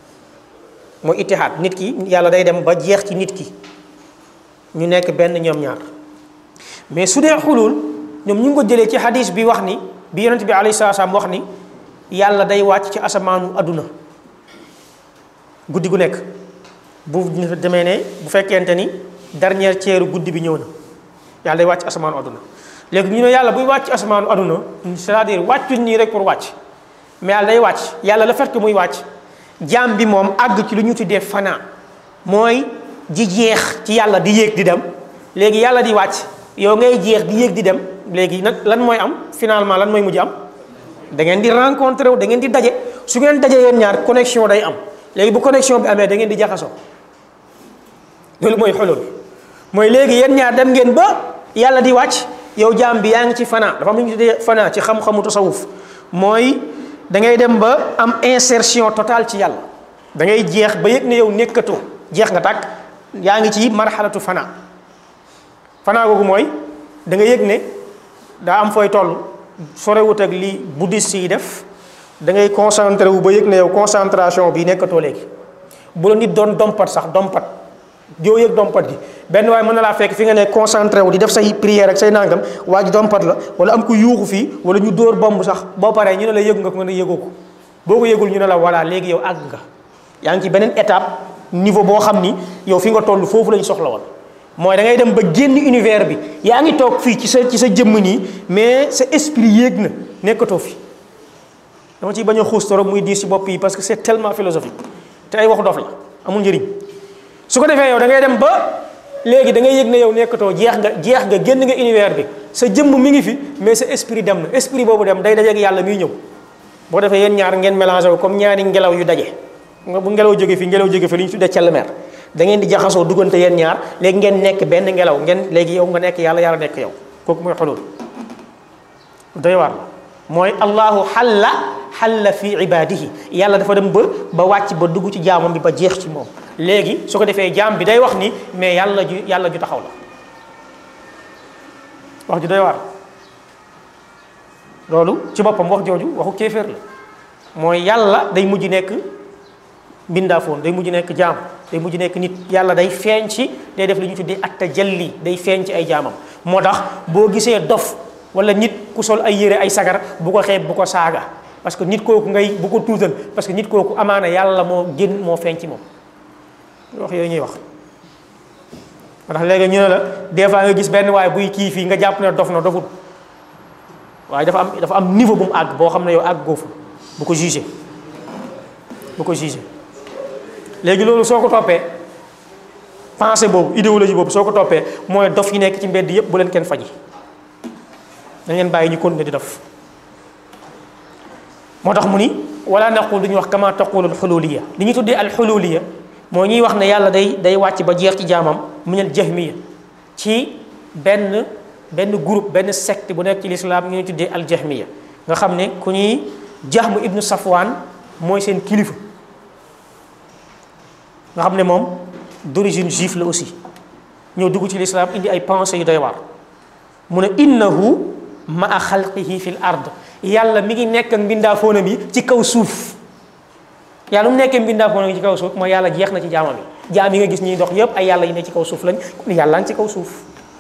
mooy ittihaad nit ki yàlla day dem ba jeex ci nit ki ñu nekk benn ñoom ñaar mais su dee xulul ñoom ñu ngi ko jëlee ci hadis bi wax ni bi yonent bi alayhi salaam wax ni yàlla day wàcc ci asamaanu adduna guddi gu nekk bu demee ne bu fekkente ni dernière ceeru guddi bi ñëw na yàlla day wàcc asamaanu adduna léegi ñu ne yàlla buy wàcc asamaanu adduna c'est-à-dire wàccuñ nii rek pour wàcc mais yàlla day wàcc yàlla le fait que muy wàcc jaam bi moom àgg ci lu ñu tuddee fanaa mooy di jeex ci yàlla di yéeg di dem léegi yàlla di wàcc yow ngay jeex di yéeg di dem léegi nag lan mooy am finalement lan mooy mujj am da ngeen di rencontré wu da ngeen di daje su ngeen dajee yéen ñaar connexion day am léegi bu connexion bi amee da ngeen di jaxasoo loolu mooy xulul mooy léegi yéen ñaar dem ngeen ba yàlla di wàcc yow jaam bi yaa ngi ci fanaa dafa am lu ñu tuddee fanaa ci xam-xamu tasawuf mooy da ngay dem ba am insertion totale ci yàlla da ngay jeex ba yëg ne yow nekkatoo jeex nga tàkk yaa ngi ci marxalatu fanaa fanaa googu mooy da nga yëg ne daa am fooy toll sorewut ak li bouddhiste yi def da ngay concentré wu ba yëg ne yow concentration bi nekkatoo léegi bu la nit doon dompat sax dompat joo yëg dompat gi benn waaye mën na laa fekk fi nga ne concentré wu di def say prière ak say nangam waa ji dompat la wala am ku yuuxu fii wala ñu dóor bomb sax boo paree ñu ne la yëg nga ko nga ne yëgoo ko boo ko yëgul ñu ne la voilà léegi yow àgg nga yaa ngi ci beneen étape niveau boo xam ni yow fi nga toll foofu lañ soxla woon mooy da ngay dem ba génn univers bi yaa ngi toog fii ci sa ci sa jëmm nii mais sa esprit yéeg na nekkatoo fi dama ciy bañ a xuus torop muy diis ci bopp yi parce que c'est tellement philosophique te ay waxu dof la amul njëriñ su ko defee yow da ngay dem ba léegi da ngay yëg ne yow nekkatoo jeex nga jeex nga génn nga univers bi sa jëmm mi ngi fi mais sa esprit dem na esprit boobu dem day dajeeg yàlla muy ñëw boo defee yéen ñaar ngeen mélangé wu comme ñaari ngelaw yu daje nga bu ngelaw jóge fi ngelaw jóge fi li ñu tuddee cellmer da ngeen di jaxasoo duggante yéen ñaar léegi ngeen nekk benn ngelaw ngeen léegi yow nga nekk yàlla yàlla nekk yow kooku mooy xulul doy waar mooy allahu xalla xalla fi ibadihi yàlla dafa dem ba ba wàcc ba dugg ci jaamam bi ba jeex ci moom léegi su ko defee jaam bi day wax ni mais yàlla ju yàlla ju taxaw la wax ju doy waar loolu ci boppam wax jooju waxu kéeféer la mooy yàlla day mujj nekk mbindaafoon day mujj nekk jaam day mujj nekk nit yàlla day feeñ ci day def li ñu tuddee at tajalli day feeñ ci ay jaamam moo tax boo gisee dof wala nit ku sol ay yére ay sagar bu ko xeeb bu ko saaga parce que nit kooku ngay bu ko tuutal parce que nit kooku amaana yàlla moo génn moo feeñ ci moom wax yooyu ñuy wax moo tax léegi ñu ne la des fois nga gis benn waaye buy kii fii nga jàpp ne dof na dofut waaye dafa am dafa am niveau bu mu àgg boo xam ne yow àgg goofu bu ko jugé bu ko jugé léegi loolu soo ko toppee pensée boobu idéologie boobu soo ko toppee mooy dof yi nekk ci mbedd yépp bu leen kenn faji dañ leen bàyyi ñu continuer di def moo tax mu ni wala naqul duñu wax kama taqulul xululiya li ñu tuddee al xululiya moo ñuy wax ne yàlla day day wàcc ba jeex ci jaamam minal jahmiya ci benn benn groupe benn secte bu nekk ci lislaam ñu ñuy tuddee al jahmiya nga xam ne ku ñuy jahmu ibnu safwaan mooy seen kilifa nga xam ne moom d'origine juif la aussi ñëw dugg ci lislaam indi ay pensées yu doy waar mu ne innahu maa xalqihi fi l ard yàlla mi ngi nekk ak mbindaafoonam yi ci kaw suuf yàlla mu nekkee mbindaafoonam yi ci kaw suuf mooy yàlla jeex na ci jaamam yi jaam yi nga gis ñuy dox yëpp ay yàlla yi ne ci kaw suuf lañ kon yàlla ngi ci kaw suuf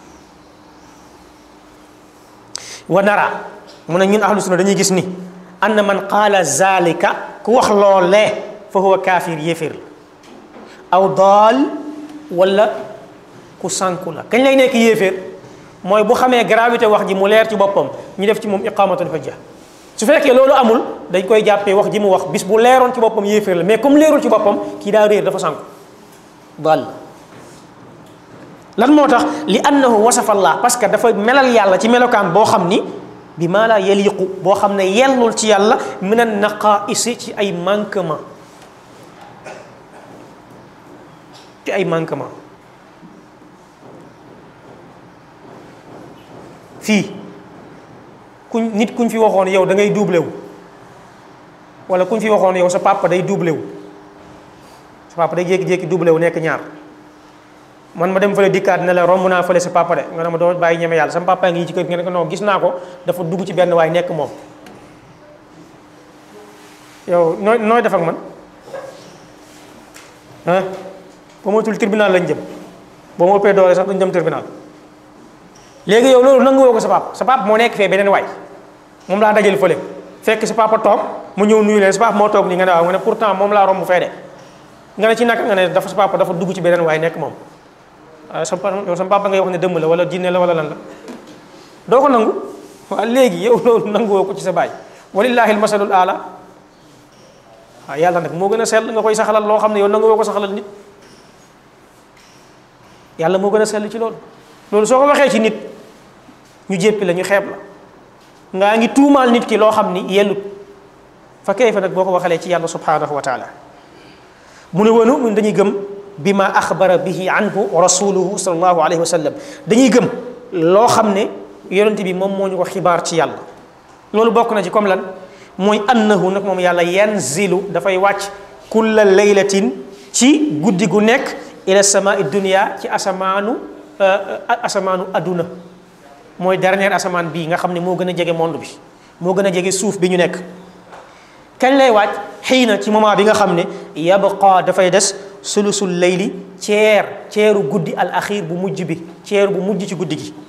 wa nara mu ne ñun ahlu sunna dañuy gis ni anna man qaala zalika ku wax loolee fa huwa kaafir yéeféer la aw daal wala ku sànku la kañ lay nekk yéeféer mooy bu xamee gravité wax ji mu leer ci boppam ñu def ci moom iqamatul hujja su fekkee loolu amul dañ koy jàppee wax ji mu wax bis bu leeroon ci boppam yéeféer la mais comme leerul ci boppam kii daa réer dafa sànku daal lan moo tax li annahu wasafa allah parce que dafa melal yàlla ci melokaan boo xam ni bi maa laa yaliqu boo xam ne yellul ci yàlla min an naqaisi ci ay manquement ci ay manquement fii kuñ nit kuñ fi waxoon yow da ngay doublé wu wala kuñ fi waxoon yow sa papa day doublé wu sa papa day jékki-jékki doublé wu nekk ñaar man ma dem fële dikkaat ne la romb naa fële sa papa de nga ne ma doo bàyyi ñeme yàlla sama papa ngi ci kër nga ne ko non gis naa ko dafa dugg ci benn waay nekk moom yow nooy nooy def ak man ah ba matul tribunal lañ jëm boo ma ëppee doole sax duñ dem tribunal léegi yow loolu nangu woo ko sa papa sa papa moo nekk fee beneen waay moom laa dajal fële fekk sa papa toog mu ñëw nuyu leen sa papa moo toog nii nga ne waaw nga ne pourtant moom laa romb fee de nga ne ci naka nga ne dafa sa papa dafa dugg ci beneen waay nekk moom waaw sa papa yow sa papa ngay wax ne dëmm la wala jinne la wala lan la doo ko nangu waaw léegi yow loolu nanguwoo ko ci sa baay walillahi almasalul ala waaw yàlla nag moo gën a sell nga koy saxalal loo xam ne yow nanguwoo ko saxalal nit yàlla moo gën a sell ci loolu loolu soo ko waxee ci nit ñu jéppi la ñu xeeb la ngaa ngi tuumaal nit ki loo xam ni yellut fa kayfa nag boo ko waxalee ci yàlla subhanahu wa taala mu ne wonu mun dañuy gëm bi ma axbara bihi anhu rasuluhu sallallahu alayhi wa sallam dañuy gëm loo xam ne yonente bi moom moo ñu ko xibaar ci yàlla loolu bokk na ci comme lan mooy annahu nag moom yàlla yanzilu dafay wàcc kulla laylatin ci guddi gu nekk ila samaai dunia ci asamaanu asamaanu adduna mooy dernier asamaan bii nga xam ne moo gën a jege monde bi moo gën a jege suuf bi ñu nekk kañ lay wàcc xëy na ci moment bi nga xam ne yabqa dafay des sulusul layli ceer ceeru guddi al axir bu mujj bi ceer bu mujj ci guddi gi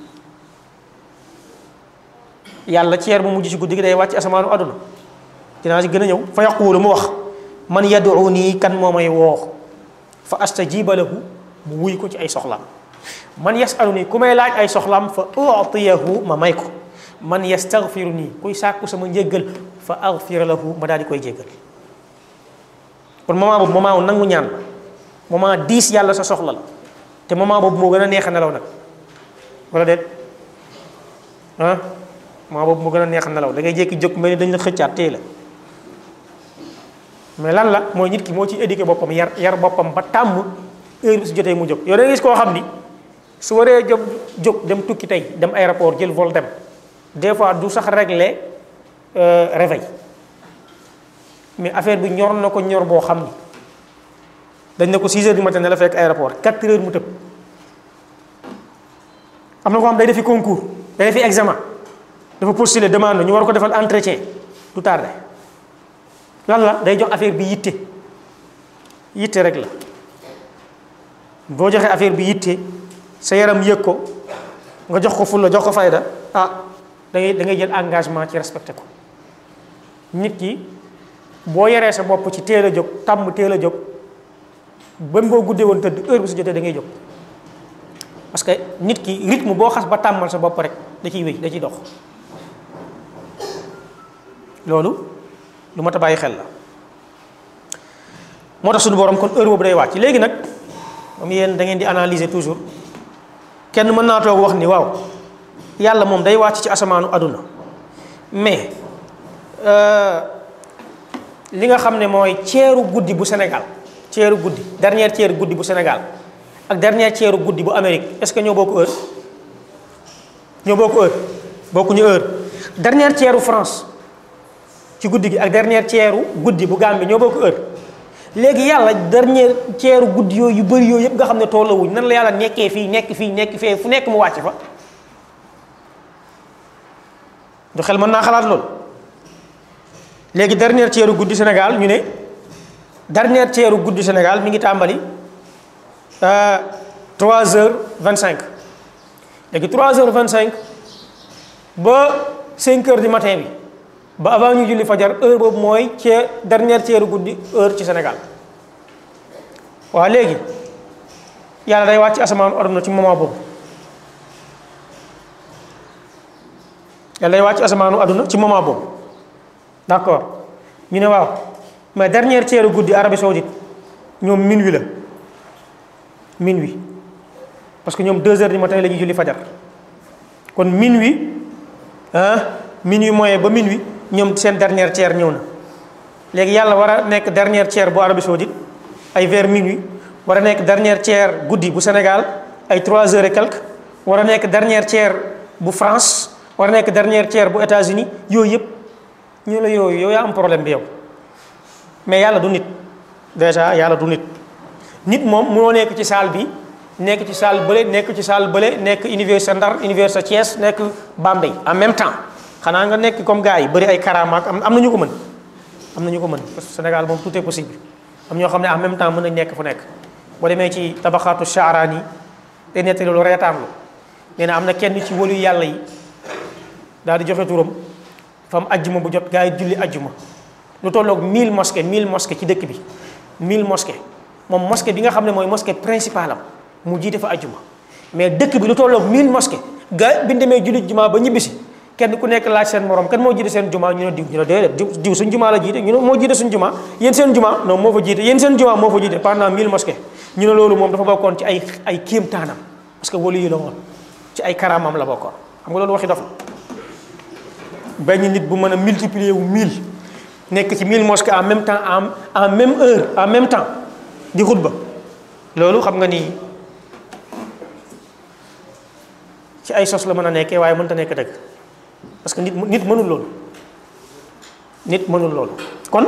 yàlla ceer bu mujj ci guddi gi day wàcc asamaanu aduna dinaa ci gën a ñëw fa yaquulu mu wax man yad'uni kan moo may woo fa astajiba lahu mu wuy ko ci ay soxlaam man yasaluni ku may laaj ay soxlaam fa utiyahu ma may ko man yastaghfiru nii kuy sàkku sama njéggal fa aghfir lahu ma daal di koy jéggal kon moment boobu moment wu nangu ñaan la moment diis yàlla sa soxla la te moment boobu moo gën a neex a nelaw nag wala déet ah moment boobu moo gën a neex a nelaw da ngay jékki jóg mel ni dañ la xëccaat téye la mais lan la mooy nit ki moo ci éduqué boppam yar yar boppam ba tàmm heure bi su jotee mu jóg yow da ngay gis koo xam ni su waree jóg jóg dem tukki tey dem aéroport jël vol dem des fois du sax régler réveil mais affaire bi ñor na ko ñor boo xam ni dañ ne ko 6 heures du matin ne la fekk aéroport 4 heures mu tëb am na ko xam day defi concours day defi examen dafa postuler demande ñu war ko defal entretien du tardé lan la day jox affaire bi yitte yitte rek la boo joxee affaire bi yitte sa yaram yëg ko nga jox ko fulla jox ko fayda ah da ngay da ngay jël engagement ci respecté ko nit ki boo yaree sa bopp ci teel a jóg tàmm teel a jóg ba boo guddee woon tëdd heure bi su jotee da ngay jóg parce que nit ki rythme boo xas ba tàmmal sa bopp rek da ciy wéy da ciy dox loolu lu mat a bàyyi xel la moo tax suñu borom kon heure boobu day wàcc léegi nag moom yéen da ngeen di analyser toujours kenn mën naa toog wax ni waaw yàlla moom day wàcc ci asamaanu aduna mais li nga xam ne mooy ceeru guddi bu Sénégal ceeru guddi dernière ceeru guddi bu Sénégal ak dernière ceeru guddi bu Amérique est-ce que ñoo bokk heure ñoo bokk heure bokkuñu heure dernière ceeru France ci guddi gi ak dernière ceeru guddi bu Gambie ñoo bokk heure léegi yàlla dernière ceeru guddi yooyu yu bëri yooyu yëpp nga xam ne tollawuñ nan la yàlla nekkee fii nekk fii nekk fee fu nekk mu wàcc fa du xel mën naa xalaat loolu léegi dernière ceeru guddi Sénégal ñu ne dernière ceeru guddi Sénégal mi ngi tàmbali 3 heures 25 léegi 3 heures 25 ba 5 heures du matin bi ba avant ñu julli fajar heure boobu mooy cee dernière ceeru guddi heure ci Sénégal waaw léegi yàlla day wàcc asamaan ordre ci moment boobu yàlla day wàcc asamaanu àdduna ci moment boobu d'accord ñu ne waaw mais dernière ceeru guddi Arabie Saoudite ñoom minuit la minuit parce que ñoom deux heures du matin la ñuy julli fajar kon minuit ah minuit moyen ba minuit ñoom seen dernière ceer ñëw na léegi yàlla war a nekk dernière ceer bu Arabie Saoudite ay vers minuit war a nekk dernière ceer guddi bu Sénégal ay trois heures et quelques war a nekk dernière ceer bu France war a nekk dernière ceer bu États-Unis yooyu yëpp ñu la yooyu yow yaa am problème bi yow mais yàlla du nit déjà yàlla du nit nit moom moo nekk ci salle bi nekk ci salle bële nekk ci salle bële nekk université Ndar université Thiès nekk Bambey en même temps xanaa nga nekk comme gars yi bëri ay karamaak am am na ñu ko mën am na ñu ko mën parce que Sénégal moom tout est possible am ñoo xam ne en même temps mën nañ nekk fu nekk boo demee ci tabaxaatu Shaarani day nettali lu reetaan lu nee na am na kenn ci wëlu yàlla yi daal di joxe turam fa am ajjuma bu jot gars yi julli ajjuma lu tolloog 1000 mosquées 1000 mosquées ci dëkk bi 1000 mosquées moom mosquée bi nga xam ne mooy mosquée principale am mu jiite fa ajjuma mais dëkk bi lu tolloog 1000 mosquées gars bi ñu demee julli juma ba ñibbisi kenn ku nekk laaj seen morom kan moo jiite seen juma ñu ne diw ñu ne déedéet diw diw suñ juma la jiite ñu ne moo jiite suñ juma yéen seen juma non moo fa jiite yéen seen juma moo fa jiite pendant 1000 mosquées ñu ne loolu moom dafa bokkoon ci ay ay kéemtaanam parce que wali yi la woon ci ay karaamam la bokkoon xam nga loolu waxi dof la benn nit bu mën a multiplier wu 1000 nekk ci 1000 mosquées en même temps en en même heure en même temps di xutba loolu xam nga ni ci ay sos la mën a nekkee waaye mënta nekk dëgg parce que nit nit mënul loolu nit mënul loolu kon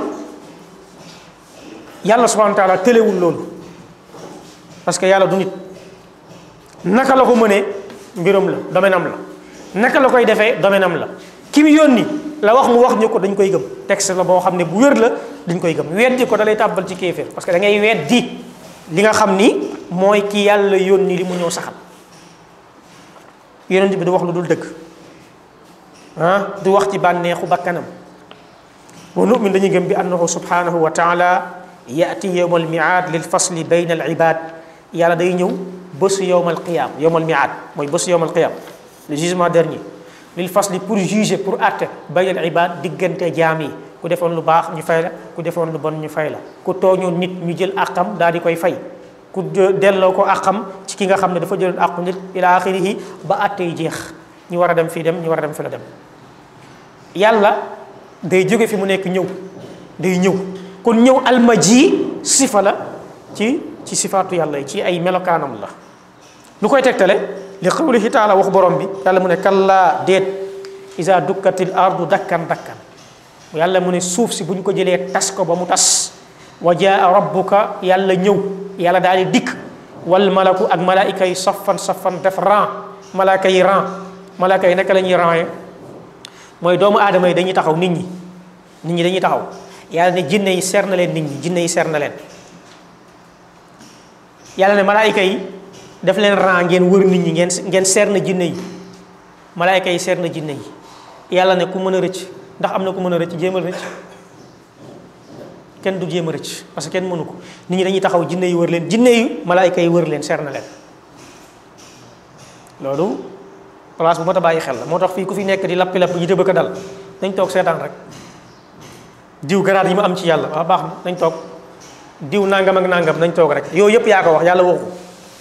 yàlla subhanahu wa taala tëlewul loolu parce que yàlla du nit naka la ko mënee mbiram la domaine am la naka la koy defee domaine am la ki mu yónni la wax mu wax ñu ko dañ koy gëm texte la boo xam ne bu wér la dañ koy gëm weddi ko da lay tàbbal ci kéeféer parce que da ngay weddi li nga xam ni mooy ki yàlla yónni li mu ñëw saxal yonent bi du wax lu dul dëgg ah du wax ci bànneexu bakkanam wa nu'min dañuy gëm bi annahu subhanahu wa taala yaati yowma almiaad lil fasli bayna al ibad yàlla day ñëw bésu yowma alqiyam yowma almiaad mooy bésu yowma alqiyam le jugement dernier lil fasli pour juger pour àtte bayna al ibad diggante jaam yi ku defoon lu baax ñu fay la ku defoon lu bon ñu fay la ku tooñoon nit ñu jël àqam daal di koy fay ku delloo ko àqam ci ki nga xam ne dafa jëloon àqu nit ila axirihi ba àtte yi jeex ñu war a dem fii dem ñu war a dem fi la dem yàlla day jóge fi mu nekk ñëw day ñëw kon ñëw almaji sifa la ci ci sifaatu yàlla yi ci ay melokaanam la lu koy tegtale li qawlihi taala wax borom bi yàlla mu ne kallaa déet isa dukkatil ardu dakkan dakkan yàlla mu ne suuf si bu ñu ko jëlee tas ko ba mu tas wa jaa rabbuka yàlla ñëw yàlla daal di dikk wal malaku ak malaayika yi safan safan def ran malaaka yi ran malaaka yi naka la ñuy ran mooy doomu aadama yi dañuy taxaw nit ñi nit ñi dañuy taxaw yàlla ne jinne yi seer na leen nit ñi jinne yi seer na leen yàlla ne malaayika yi def leen ran ngeen wër nit ñi ngeen ngeen seer na jinne yi malaayika yi seer na jinne yi yàlla ne ku mën a rëcc ndax am na ku mën a rëcc jéemal rëcc kenn du jéem a rëcc parce que kenn mënu ko nit ñi dañuy taxaw jinne yi wër leen jinne yi malaayika yi wër leen seer na leen loolu place bu mat a bàyyi xel la moo tax fii ku fi nekk di lappi lapp yi tëbëkk dal nañ toog seetaan rek diw garaat yi ma am ci yàlla waaw baax na nañ toog diw nangam ak nangam nañ toog rek yooyu yëpp yaa ko wax yàlla waxu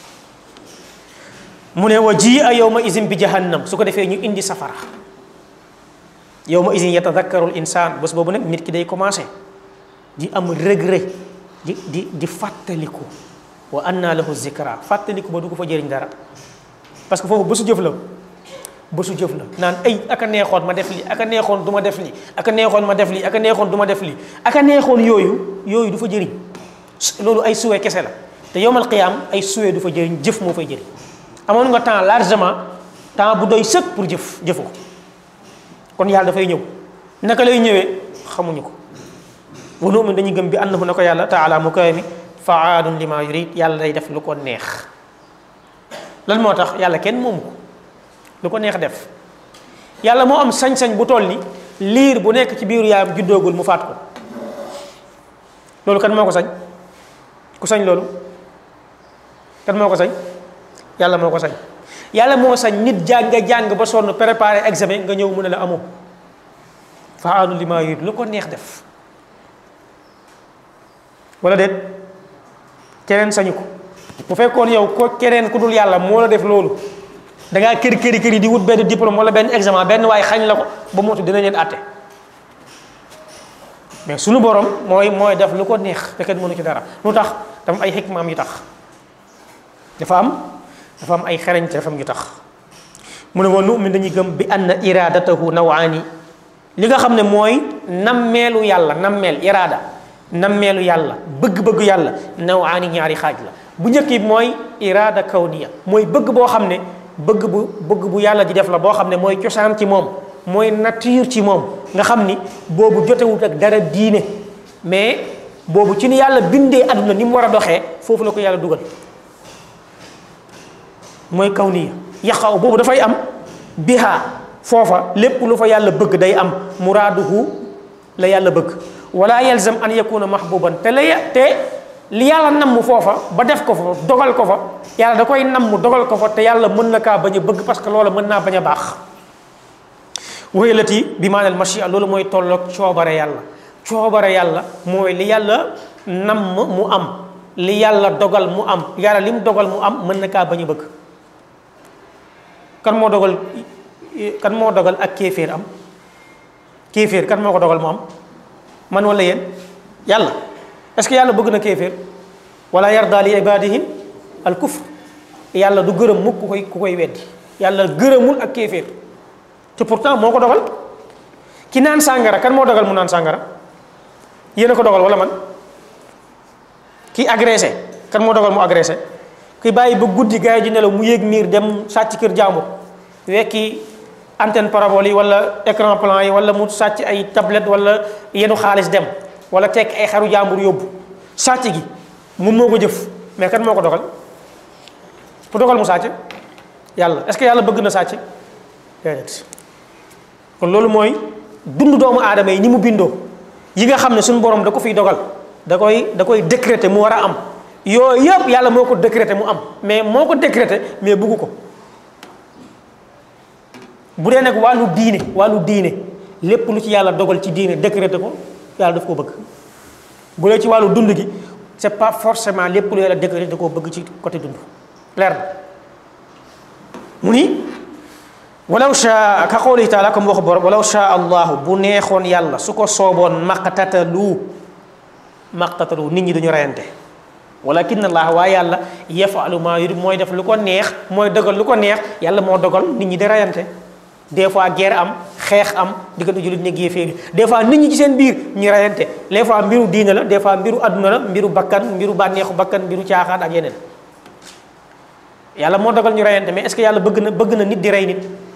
mu ne wa ji a yawma izin bi jahannam su ko defee ñu indi safara yawma izin yatadakkarul insaan bés boobu nag nit ki day commencé di am regret di di di fàttaliku wa anna lahu zikra fàttaliku ba du ko fa jëriñ dara parce que foofu bésu jëf la bésu jëf la naan ay aka neexoon ma def li aka neexoon du ma def li aka neexoon ma def li aka neexoon du ma def li aka neexoon yooyu yooyu du fa jëriñ loolu ay suwe kese la te yowmal qiyaam ay suwe du fa jëriñ jëf moo fay jëriñ amoon nga temps largement temps bu doy sëkk pour jëf jëfu ko kon yàlla dafay ñëw naka lay ñëwee xamuñu ko wa nu'min dañuy gëm bi annahu na ko yàlla taala mu kawe mi faalun lima yurid yàlla day def lu ko neex lan moo tax yàlla kenn moomu ko lu ko neex def yàlla moo am sañ-sañ bu toll ni liir bu nekk ci biiru yaayam juddoogul mu faat ko loolu kan moo ko sañ ku sañ loolu kan moo ko sañ yàlla moo ko sañ yàlla moo sañ nit jàng nga jàng ba sonn préparer examen nga ñëw mu ne la amoo faalun lima yurid lu ko neex def wala déet keneen sañu ko bu fekkoon yow ko keneen ku dul yàlla moo la def loolu da ngaa kër këri këri di wut benn diplôme wala benn examen benn waaye xañ la ko ba mootu dina leen àtte mais suñu borom mooy mooy def lu ko neex te kenn mënu ci dara lu tax dafa am ay xikmaam yu tax dafa am dafa am ay xereñte dafa am yu tax mu ne wa nu'min dañuy gëm bi anna iradatahu nawaani li nga xam ne mooy nammeelu yàlla nammeel iraada nammeelu yàlla bëgg-bëgg yàlla nawaani ñaari xaaj la bu njëkk bi mooy iraada kawniya mooy bëgg boo xam ne bëgg bu bëgg bu yàlla di def la boo xam ne mooy cosaan ci moom mooy nature ci moom nga xam ni boobu jotewut ak dara diine mais boobu ci ni yàlla bindee àdduna ni mu war a doxee foofu la ko yàlla dugal mooy kawniya yaxaw boobu dafay am biha foofa lépp lu fa yàlla bëgg day am muraaduhu la yàlla bëgg wala yalzam an yakuna mahbuban te la te li yàlla namm foofa ba def ko fa dogal ko fa yàlla da koy namm dogal ko fa te yàlla mën na kaa bañ a bëgg parce que loola mën naa bañ a baax wéyalati bi maanal machia loolu mooy tolloog coobare yàlla coobare yàlla mooy li yàlla namm mu am li yàlla dogal mu am yàlla li mu dogal mu am mën na kaa bañ a bëgg kan moo dogal kan moo dogal ak kéeféer am kéeféer kan moo ko dogal mu am man wala yéen yàlla est-ce que yàlla bëgg na kéeféer wala yarda li ibadihi al kufr yàlla du gërëm mukk ku koy ku koy weddi yàlla gërëmul ak kéeféer te pourtant moo ko dogal ki naan sàngara kan moo dogal mu naan sàngara yéen a ko dogal wala man ki agressé kan moo dogal mu agressé ki bàyyi ba guddi gars yi di nelaw mu yéeg miir dem sàcc kër jàmbur wekki antenne parabole yi wala écran plan yi wala mu sàcc ay tablette wala yenu xaalis dem wala tekk ay xaru jàmbur yóbbu sàcc gi moom moo ko jëf mais kan moo ko dogal ku dogal mu sàcc yàlla est-ce que yàlla bëgg na sàcc déedéet kon loolu mooy dund doomu aadama yi ni mu bindoo yi nga xam ne suñu borom da ko fiy dogal da koy da koy décréter mu war a am yooyu yëpp yàlla moo ko décréter mu am mais moo ko décréter mais bugg ko bu dee nag wàllu diine wàllu diine lépp lu ci yàlla dogal ci diine décréter ko yàlla daf ko bëgg bu dee ci wàllu dund gi c'est pas forcément lépp lu yàlla décréter da koo bëgg ci côté dund leer na mu ni walaw shaa ka qawlihi taala comme waxu borom walaw shaa allahu bu neexoon yàlla su ko sooboon maqtatalu maqtatalu nit ñi duñu reyante walakin allah waaye yàlla yafalu ma yurid mooy def lu ko neex mooy dogal lu ko neex yàlla moo dogal nit ñi di reyante des fois guerre am xeex am diggante jullit ñi yéeféer des fois nit ñi ci seen biir ñu reyante des fois mbiru diine la des fois mbiru adduna la mbiru bakkan mbiru bànneexu bakkan mbiru caaxaan ak yeneen yàlla moo dogal ñu reyante mais est-ce que yàlla bëgg na bëgg na nit di rey nit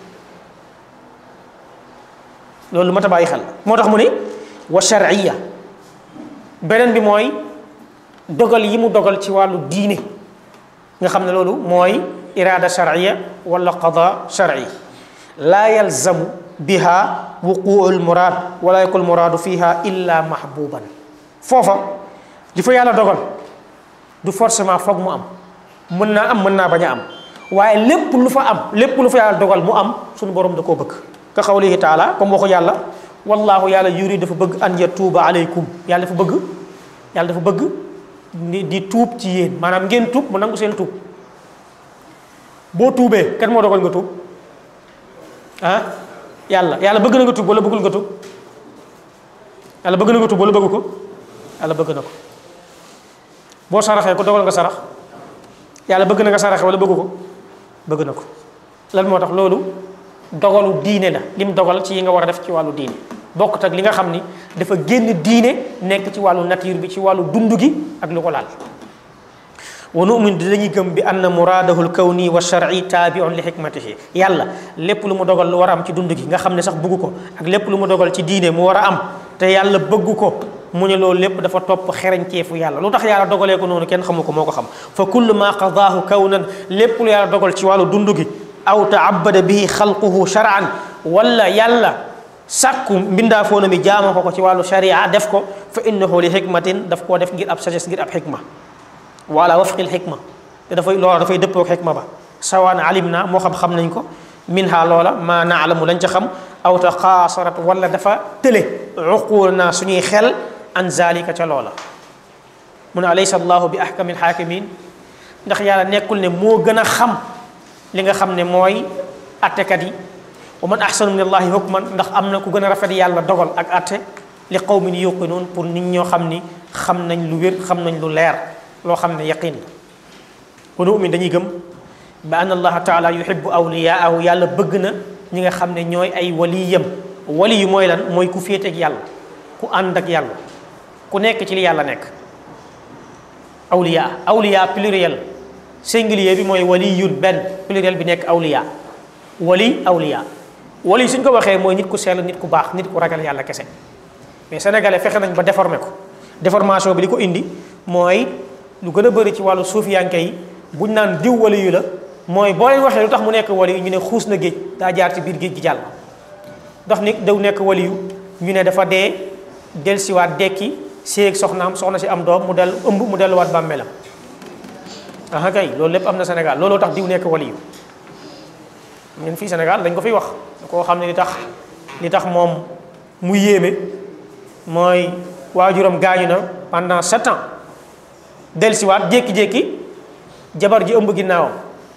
loolu mat a bàyyi xel moo tax mu ne wa shar'iyya beneen bi mooy dogal yi mu dogal ci wàllu diine nga xam ne loolu mooy iraada shar'iyya wala qada shar'i laa yalzamu biha wuquu lmuraad wala yakul muraadu fiha illa mahbuban foofa li fa yàlla dogal du forcément foog mu am mën naa am mën naa bañ a am waaye lépp lu fa am lépp lu fa yàlla dogal mu am suñu borom da koo bëgg ka xawlihi taala comme waxu yàlla wallahu yàlla yuri dafa bëgg an yatuuba aleykum yàlla dafa bëgg yàlla dafa bëgg ni di tuub ci yéen maanaam ngeen tuub mu nangu seen tuub boo tuubee kan moo dogal nga tuub ah yàlla yàlla bëgg na nga tuub wala bëggul nga tuub yàlla bëgg na nga tuub wala bëgg ko yàlla bëgg na ko boo saraxee ko dogal nga sarax yàlla bëgg na nga saraxe wala bëgg ko bëgg na ko lan moo tax loolu dogalu diine la lim dogal ci yi nga war a def ci wàllu diine bokkut ak li nga xam ni dafa génn diine nekk ci wàllu nature bi ci wàllu dund gi ak lu ko laal wa nu'min di dañuy gëm bi anna muraadahu lkawni wa shar'i taabiun li xikmatihi yàlla lépp lu mu dogal lu war a am ci dund gi nga xam ne sax bëgg ko ak lépp lu mu dogal ci diine mu war a am te yàlla bëgg ko mu ne loolu lépp dafa topp xereñceefu yàlla lu tax yàlla dogalee ko noonu kenn xamu ko moo ko xam fa kullu ma qadaahu kawnan lépp lu yàlla dogal ci wàllu dund gi aw taabada bihi xalquhu shar'an wala yàlla sàkku mbindaafoona mi jaama ko ko ci wàllu sharia def ko fa innahu li xikmatin daf koo def ngir ab sagesse ngir ab xikma wala wafqil xikma te dafay loola dafay dëppoog xikma ba sawaan alim na moo xam xam nañ ko min ha loola maa naalamu lañ ca xam aw ta xaasarat wala dafa tële uquul naa suñuy xel an zalika ca loola mu ne alaysa allahu bi ahkamil xaakimin ndax yàlla nekkul ne moo gën a xam li nga xam ne mooy attekat yi wa man ahsanu min allahi hukman ndax am na ku gën a rafet yàlla dogal ak atte li qawmin yuqinuun pour nit ñoo xam ni xam nañ lu wér xam nañ lu leer loo xam ne yaqin wa nu'min dañuy gëm ba anna allaha taala yuhibbu awliyaahu yàlla bëgg na ñi nga xam ne ñooy ay waliyam wali yu mooy lan mooy ku féete ak yàlla ku ànd ak yàlla ku nekk ci li yàlla nekk awliya awliya pluriel singulier bi mooy waliyun benn pluriel bi nekk awliya wali awliya wali suñ ko waxee mooy nit ku sell nit ku baax nit ku ragal yàlla kese mais sénégalais fexe nañ ba déformé ko déformation bi li ko indi mooy lu gën a bëri ci wàllu suufiyanke yi buñ naan diw wali yu la mooy boo leen waxee lu tax mu nekk wali yu ñu ne xuus na géej daa jaar ci biir géej gi jàll ndax nit daw nekk wali yu ñu ne dafa dee dellusiwaat dekki séeg soxnaam soxna si am doom mu del ëmb mu delluwaat bàmmeelam aha kay loolu lépp am na Sénégal looloo tax diw nekk wali yu ñun fii Sénégal dañ ko fiy wax koo xam ne li tax li tax moom mu yéeme mooy waajuram gaañu na pendant sept ans dellusiwaat jékki-jékki jabar ji ëmb ginnaawam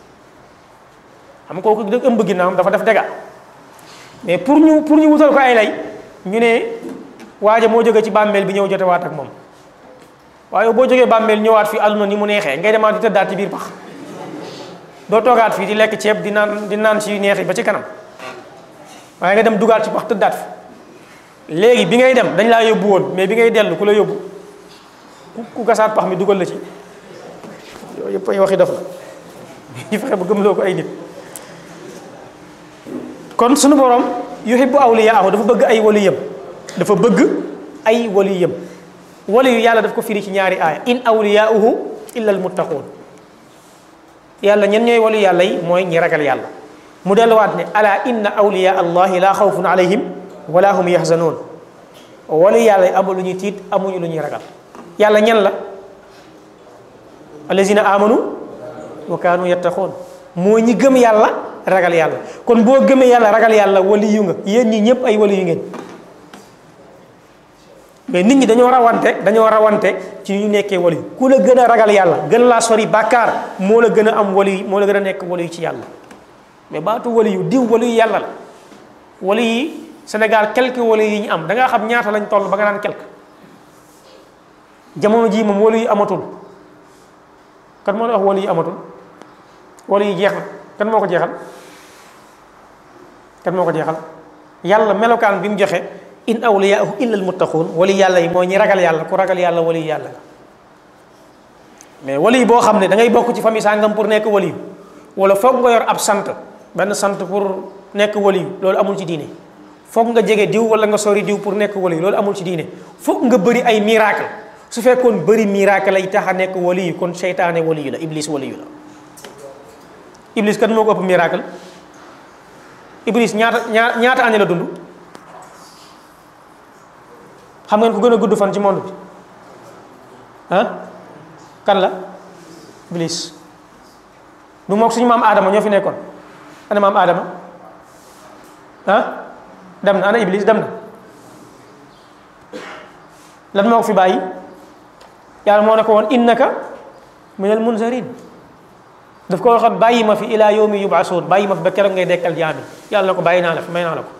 xam kooku dëgg ëmb ginnaawam dafa def dega mais pour ñu pour ñu wutal ko ay lay ñu ne waaja moo jóge ci bàmmeel bi ñëw jotewaat ak moom waaye boo jógee bàmmeel ñëwaat fii àdduna ni mu neexee ngay demaat di tëddaat ci biir pax doo toogaat fii di lekk ceeb di naan di naan si neexi ba ci kanam waaye nga dem dugaat ci pax tëddaat fi léegi bi ngay dem dañ laa yóbbu woon mais bi ngay dellu ku la yóbbu ku gasaat pax mi dugal la ci yooyu yëpp ay waxi def la ñu fexe ba gëmloo ko ay nit kon sunu borom yuhibbu awliyaahu dafa bëgg ay waliyam dafa bëgg ay waliyam wali yu yàlla daf ko firi ci ñaari aaya in awliyaauhu illa almuttaquun yàlla ñen ñooy wali yàlla yi mooy ñi ragal yàlla mu delluwaat ne ala inna awliya allahi la xawfun alayhim wala hum yahzanun wali yàlla yi amul lu ñuy tiit amuñu lu ñuy ragal yàlla ñen la allazina amanu wa kaanu yattaqoon moo ñi gëm yàlla ragal yàlla kon boo gëmee yàlla ragal yàlla wali yu nga yéen ñi ñëpp ay wali yu ngeen mais nit ñi dañoo rawante dañoo rawante ci ñu nekkee wali ku la gën a ragal yàlla gën laa sori bàkkaar moo la gën a am wali moo la gën a nekk wali yu ci yàlla mais baatu wali yu diw wali yu yàlla la wali yi Sénégal quelques wali yi ñu am da ngaa xam ñaata lañ toll ba nga naan quelque jamono jii moom wali yu amatul kan moo la wax wali yu amatul wali yi jeex na kan moo ko jeexal kan moo ko jeexal yàlla melokaan bi mu joxe in awliyaahu illa almuttaquun wali yàlla yi mooy ñi ragal yàlla ku ragal yàlla wali yàlla la mais wali boo xam ne da ngay bokk ci famille sàngam pour nekk wali wala foog nga yor ab sant benn sant pour nekk wali loolu amul ci diine foog nga jege diw wala nga sori diw pour nekk wali loolu amul ci diine foog nga bëri ay miracle su fekkoon bëri miracle lay tax a nekk wali kon seytaane wali la iblis wali la iblis kan moo ko ëpp miracle iblis ñaata ñaata année la dund xam ngeen ku gën a gudd fan ci monde bi ah kan la iblis du mook suñu maam aadama ñoo fi nekkoon ana maam aadama ah dem na ana iblis dem na lan moo ko fi bàyyi yàlla moo ne ko woon innaka min al munzarin daf ko waxoon bàyyi ma fi ila yawmi yub'asun bàyyi ma fi ba keroog ngay dekkal jaami yàlla na ko bàyyi naa la fi may naa la ko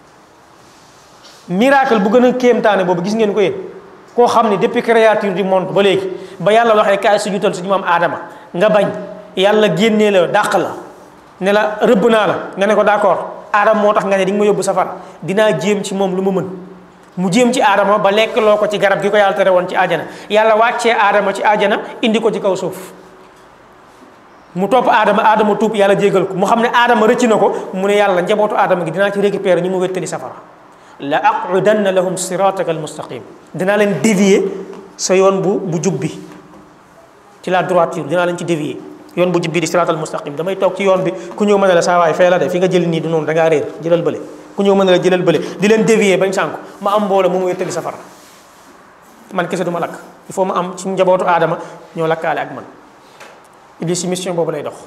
miracle bu gën a kéemtaane boobu gis ngeen ko yéen koo xam ne depuis créature du monde ba léegi ba yàlla waxee kaay su jutal suñu maam aadama nga bañ yàlla génnee la dàq la ne la rëbb naa la nga ne ko d'accord aadama moo tax nga ne di nga ma yóbbu safar dinaa jéem ci moom lu ma mën mu jéem ci aadama ba lekk loo ko ci garab gi ko yàlla tere woon ci aajana yàlla wàccee aadama ci aajana indi ko ci kaw suuf mu topp aadama aadama tuub yàlla jégal ko mu xam ne aadama rëcc na ko mu ne yàlla njabootu aadama gi dinaa ci récupérer ñu mu wéttali safara la aqudanna lahum sirataka al mustaqim dinaa leen dévier sa yoon bu bu jub bi ci la droiture dinaa leen ci dévier yoon bu jub bi di siratal mustaqim damay toog ci yoon bi ku ñëw mën a la saa waay fee la de fi nga jël nii du noonu da ngaa réer jëlal bële ku ñëw mën a la jëlal bële di leen dévier bañ sànku ma am mbooloo mu mu wéttali safara man kese du ma lakk il faut ma am ci njabootu aadama ñoo lakkaale ak man iblis ci mission boobu lay dox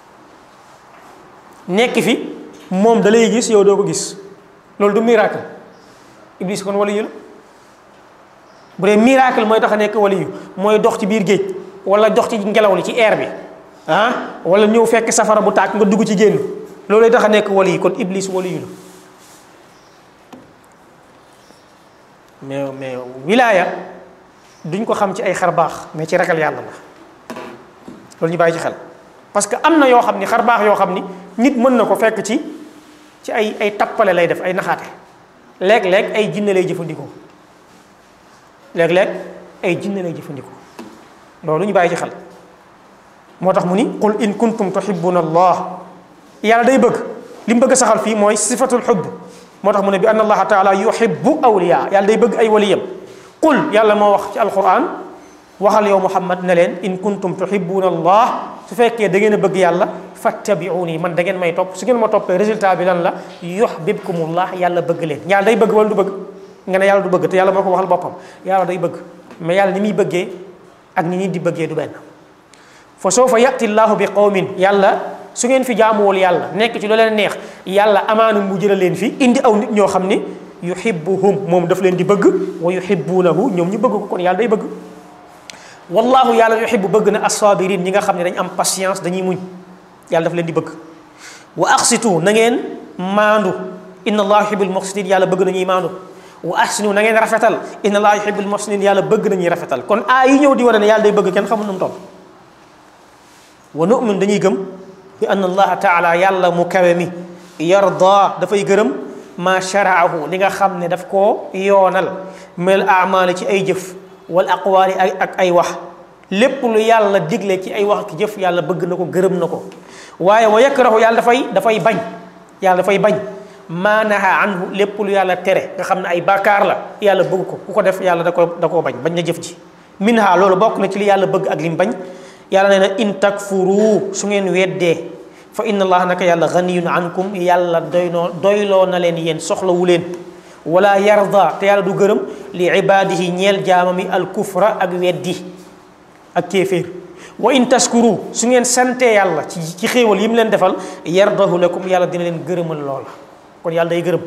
nekk fi moom da lay gis yow doo ko gis loolu du miracle iblis kon waliyu la bu dee miracle mooy tax a nekk waliyu mooy dox ci biir géej wala dox ci ngelaw li ci air bi ah wala ñëw fekk safara bu tàkk nga dugg ci génn loolu lay tax a nekk waliyu kon iblis waliyu la mais mais wilaaya duñ ko xam ci ay xar baax mais ci ragal yàlla la loolu ñu bàyyi ci xel parce que am na yoo xam ni xar baax yoo xam ni nit mën na ko fekk ci ci ay ay tappale lay def ay naxaate léeg-léeg ay jinne lay jëfandikoo léeg-léeg ay jinne lay jëfandikoo loolu ñu bàyyi ci xel moo tax mu ni qul in kuntum tuhibbuna allah yàlla day bëgg li mu bëgg a saxal fii mooy sifatul xubb moo tax mu ne bi anna allaha taala yuhibbu awliya yàlla day bëgg ay waliyam qul yàlla moo wax ci alquran waxal yow muhammad ne leen in kuntum tuhibbuna allah su fekkee da ngeen a bëgg yàlla fattabiuni man da ngeen may topp su ngeen ma toppee résultat bi lan la yuhbibkumullah yàlla bëgg leen yàlla day bëgg wala du bëgg nga ne yàlla du bëgg te yàlla moo ko waxal boppam yàlla day bëgg mais yàlla ni muy bëggee ak ni nit di bëggee du benn fa sawfa yati llahu bi qawmin yàlla su ngeen fi jaamuwul yàlla nekk ci lu leen neex yàlla amaana mu jëla leen fi indi aw nit ñoo xam ni yuhibbuhum moom daf leen di bëgg wa yuhibbunahu ñoom ñu bëgg ko kon yàlla day bëgg wallahu yàlla yuhibbu bëgg na assabirin ñi nga xam ne dañ am patience dañuy muñ yàlla daf leen di bëgg wa aqsitu na ngeen maandu inna allah yuhibbul muqsitin yàlla bëgg nañuy maandu wa ahsinu na ngeen rafetal inna allah yuhibbul muhsinin yàlla bëgg nañuy rafetal kon aay yi ñëw di wane ne yàlla day bëgg kenn xamul nu mu toll wa nu'min dañuy gëm bi anna allaha taala yàlla mu kawe mi yarda dafay gërëm ma sharaahu li nga xam ne daf koo yoonal mel amaali ci ay jëf wal aqwaali ak ay wax lépp lu yàlla digle ci ay wax ak jëf yàlla bëgg na ko gërëm na ko waaye wa yakrahu yàlla dafay dafay bañ yàlla dafay bañ maa naha anhu lépp lu yàlla tere nga xam ne ay bàkkaar la yàlla bëgg ko ku ko def yàlla da ko da koo bañ bañ na jëf ji minha loolu bokk na ci li yàlla bëgg ak lim bañ yàlla nee na in takfuru su ngeen weddee fa inna allaha naka yàlla ganiyun ankum yàlla doynoo doyloo na leen yéen soxlawu leen wala yarda te yàlla du gërëm li ibadihi ñeel jaamami al kufra ak weddi ak kéeféer wa in taskuru su ngeen santee yàlla ci ci xéewal yi mu leen defal yardahu lakum yàlla dina leen gërëmal loola kon yàlla day gërëm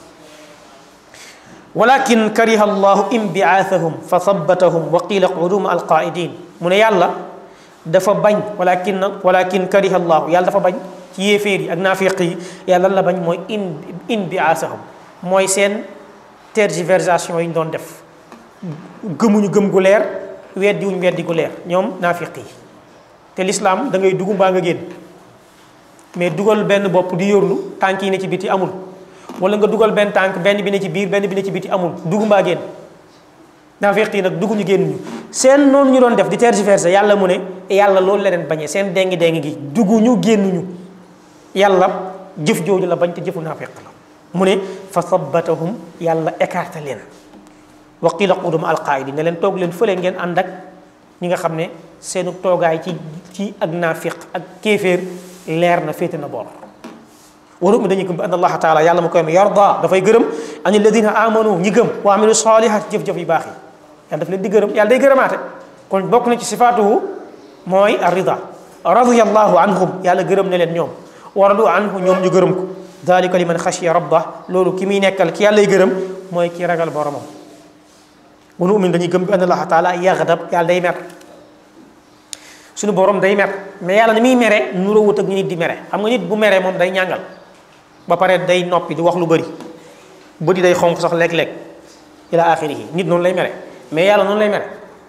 walakin kariha allahu imbiathahum fa thabbatahum wa qila qudu ma alqaidin mu ne yàlla dafa bañ walakin walakin kariha allahu yàlla dafa bañ ci yéeféer yi ak naafiq yi yàlla la bañ mooy in imbiathahum mooy seen tergiversation yi ñu doon def gëmuñu gëm gu leer weddi wuñ weddi gu leer ñoom naafiq yi te lislaam da ngay dugg mbaa nga génn mais dugal benn bopp di yorlu tànk yi ne ci biti amul wala nga dugal benn tànk benn bi ne ci biir benn bi ne ci biti amul dugg mbaa génn naafiq yi nag dugg ñu génn ñu seen noonu ñu doon def di tergiverser yàlla mu ne yàlla loolu la leen bañee seen dengi dengi gi dugg ñu génn ñu yàlla jëf jooju la bañ te jëfu naafiq la mu ne fa sabbatahum yàlla écarté leen wa qila qudum alqaidi ne leen toog leen fële ngeen ànd ak ñi nga xam ne seenu toogaay ci ci ak naafiq ak kéeféer leer na féete na boor waru mi dañuy gëm bi anna allaha taala yàlla mu koy am yarda dafay gërëm an alladina amanu ñi gëm wa amilu salihat jëf-jëf yu baax yi yàlla daf leen di gërëm yàlla day gërëmaate kon bokk na ci sifaatuhu mooy arrida radiyallahu anhum yàlla gërëm ne leen ñoom wa radu anhu ñoom ñu gërëm ko dalika liman xashiya rabba loolu ki muy nekkal ki yàlla lay gërëm mooy ki ragal boromam wa nu'min dañuy gëm bi anna allaha taala yaxdab yàlla day mer suñu borom day mer mais yàlla ni muy mere nuróowut ak ñu nit di mere xam nga nit bu meree moom day ñàngal ba pare day noppi di wax lu bëri bëri day xonq sax léeg-léeg ila axirihi nit noonu lay mere mais yàlla noonu lay mere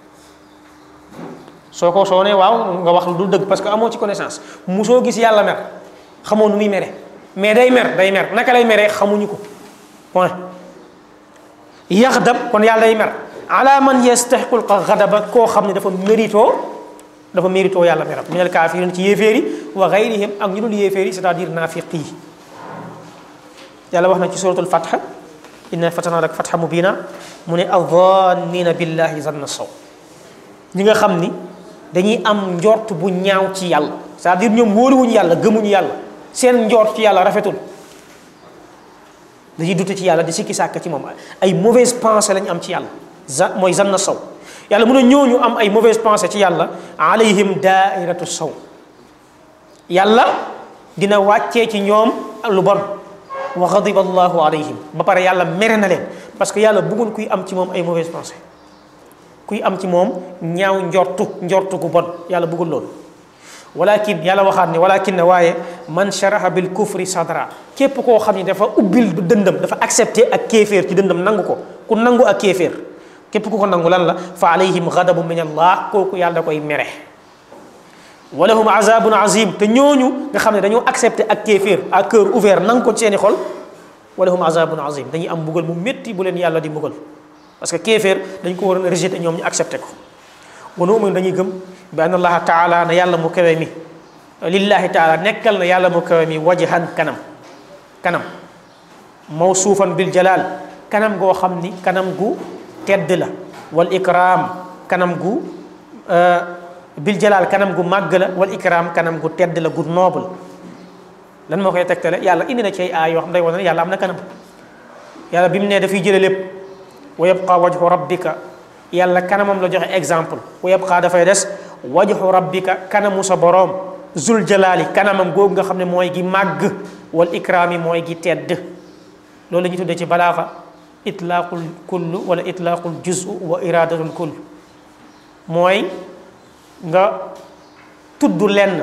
soo ko soo ne waaw nga wax lu du dëgg parce que amoo ci connaissance musoo gis yàlla mer xamoo nu muy mere mais day mer day mer naka lay meree xamuñu ko point yaxdab kon yàlla day mer ala man yastaxiqul xadaba koo xam ne dafa mérito dafa mérito yàlla meram minal kaafirin ci yéeféer yi wa gayrihim ak ñu dul yéeféer yi c'est-à-dire naafiq yi yàlla wax na ci suratul fatha inna fatana lak fatha mubina mu ne adannina billahi zanna saw ñi nga xam ni dañuy am njort bu ñaaw ci yàlla c'est-à-dire ñoom wóoluwuñu yàlla gëmuñu yàlla seen njort ci yàlla rafetul dañuy dute ci yàlla di sikki sàkk ci moom ay mauvaise pensée lañ am ci yàlla za mooy zanna saw yàlla mun a ñooñu am ay mauvaise pensée ci yàlla alayhim daairatu saw yàlla dina wàccee ci ñoom lu bon wa ghadiba allahu alayhim ba pare yàlla mere na leen parce que yàlla bëggul kuy am ci moom ay mauvaise pensée kuy am ci moom ñaaw njortu njortu gu bon yàlla bëggul loolu walakin yàlla waxaat ne walakin ne waaye man sharaha bil kufri sadra képp koo xam ne dafa ubbil dëndam dafa accepté ak kéeféer ci dëndam nangu ko ku nangu ak kéeféer képp ku ko nangu lan la fa alayhim ghadabu min allah kooku yàlla da koy mere wa lahum azabun azim te ñooñu nga xam ne dañoo accepté ak kéeféer à cœur ouvert nangu ko ci seeni xol wa lahum azabun azim dañuy am mbugal mu métti bu leen yàlla di mbugal parce que kéeféer dañ ko waroon a rejeté ñoom ñu accepté ko wa nu'minu dañuy gëm bi anna allaha taala na yàlla mu kawe mi lillahi taala nekkal na yàlla mu kawe mi wajhan kanam kanam mawsuufan bil jalal kanam goo xam ni kanam gu tedd la wal ikram kanam gu bil jalal kanam gu màgg la wal ikram kanam gu tedd la gu noble lan moo koy tegtale yàlla indi na ci ay aay yoo xam day wane ne yàlla am na kanam yàlla bi mu ne dafay jële lépp wa yabqa wajhu rabbika yàlla kanamam la joxe exemple wa yabqa dafay des wajhu rabbika kanamu sa boroom zul jalaali kanamam googu nga xam ne mooy gi màgg wal ikraami mooy gi tedd loolu la ñu tuddee ci balaaxa itlaaqul kull wala itlaaqul juzu wa iradatul kull mooy nga tudd lenn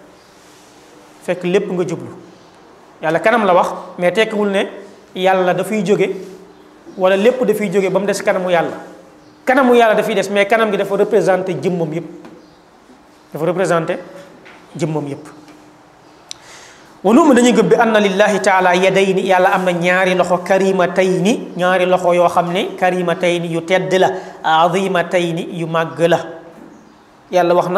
fekk lépp nga jublu yàlla kanam la wax mais tekkiwul ne yàlla dafay jóge wala lépp dafay jóge ba mu des kanamu yàlla kanamu yàlla dafay des mais kanam gi dafa représenté jëmmam yépp dafa représenté jëmmam yépp wanuuma dañuy gëm bi anna lillahi taala yadayni yàlla am na ñaari loxo karimatayni ñaari loxo yoo xam ne karimatayni yu tedd la azimatayni yu màgg la yàlla wax na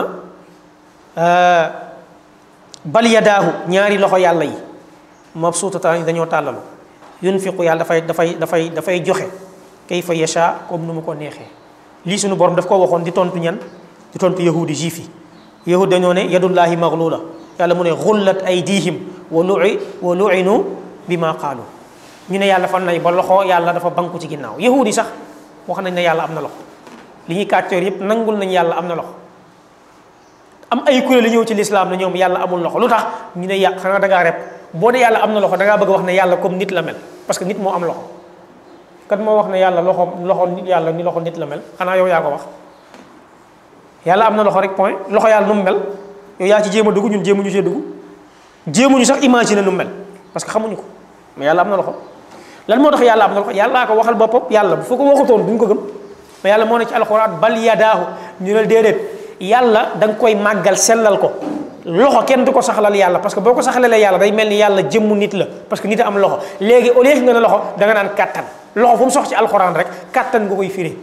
bal yadaahu ñaari loxo yàlla yi mabsuutatan dañoo tàllalu yunfiqu yàlla dafay dafay dafay dafay joxe kayfa yasha comme nu mu ko neexee lii suñu borom daf ko waxoon di tontu ñan di tontu yahudi juif yi yahud dañoo ne yadullahi maglula yàlla mu ne xullat aydihim wa lui wa luinu bi ma qaalu ñu ne yàlla fan nay ba loxo yàlla dafa banku ci ginnaaw yahudi sax wax nañ ne yàlla am na loxo li ñuy kàccoor yépp nangul nañ yàlla am na loxo am ay kuréel li ñëw ci lislaam ne ñoom yàlla amul loxo lu tax ñu ne yà xanaa da ngaa rep boo ne yàlla am na loxo da ngaa bëgg wax ne yàlla comme nit la mel parce que nit moo am loxo kat moo wax ne yàlla loxo loxo nit yàlla ni loxo nit la mel xanaa yow yaa ko wax yàlla am na loxo rek point loxo yàlla nu mu mel yow yaa ci jéem a dugg ñun jéemuñu cee dugg jéemuñu sax imaginer nu mu mel parce que xamuñu ko mais yàlla am na loxo lan moo tax yàlla am na loxo yàllaa ko waxal boppam yàlla bu fa ko waxutoon duñ ko gëm mais yàlla moo ne ci alxuraan bal yadaahu ñu ne déedéet yàlla da nga koy màggal sellal ko loxo kenn du ko saxalal yàlla parce que boo ko saxalalee yàlla day mel ni yàlla jëmmu nit la parce que nit a am loxo léegi au lieu nga ne loxo da nga naan kàttan loxo fu mu sox ci alxuraan rek kàttan nga koy firi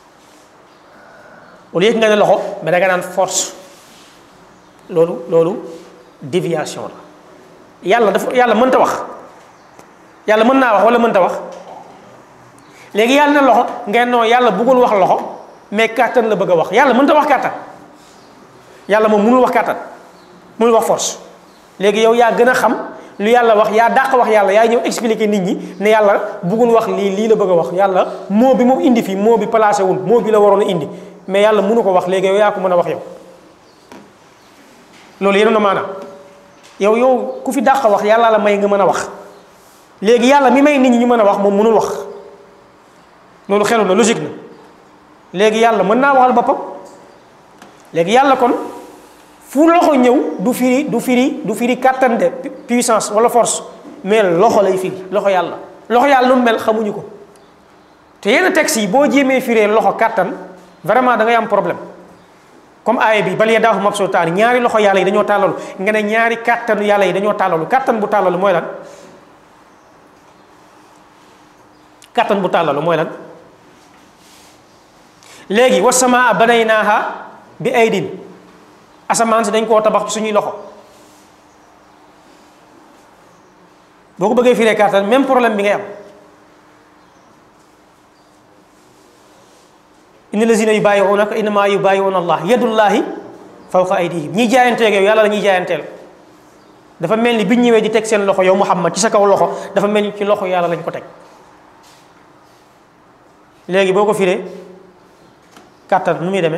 au lieu nga ne loxo mais da nga naan force loolu loolu déviation la yàlla dafa yàlla mënta wax yàlla mën naa wax wala mënta wax léegi yàlla ne loxo ngeen noo yàlla bëggul wax loxo mais kàttan la bëgg a wax yàlla mënta wax kàttan yàlla moom mënul wax kàttan mënul wax force léegi yow yaa gën a xam lu yàlla wax yaa dàq wax yàlla yaa ñëw expliquer nit ñi ne yàlla bëggul wax lii lii la bëgg a wax yàlla moo bi mu indi fii moo bi placé wul moo bi la waroon a indi mais yàlla mënu ko wax léegi yow yaa ko mën a wax yow loolu yéen a maanaam yow yow ku fi dàq wax yàlla la may nga mën a wax léegi yàlla mi may nit ñi ñu mën a wax moom mënul wax loolu xelu na logique na léegi yàlla mën naa waxal boppam léegi yàlla kon fu loxo ñëw du firi du firi du firi kàttan de puissance wala force mais loxo lay firi loxo yàlla loxo yàlla lu mu mel xamuñu ko te yenn textes yi boo jéemee firee loxo kàttan vraiment da ngay am problème comme aaya bi bal yadaahu mabsuutaani ñaari loxo yàlla yi dañoo tàllalu nga ne ñaari kàttanu yàlla yi dañoo tàllalu kàttan bu tàllalu mooy lan kàttan bu tàllalu mooy lan léegi wa samaa banaynaaha bi aydin asamaan si dañ koo tabax ci suñuy loxo boo ko bëggee firee kàttan même problème bi ngay am inna lazina yubayi'unaka innama yubayi'una allah yadullahi fawqa aydihim ñiy jaayanteeg yow yàlla la ñuy jaayanteel dafa mel ni biñ ñëwee di teg seen loxo yow Muhammad ci sa kaw loxo dafa mel ni ci loxo yàlla lañ ko teg léegi boo ko firee kàttan nu muy demee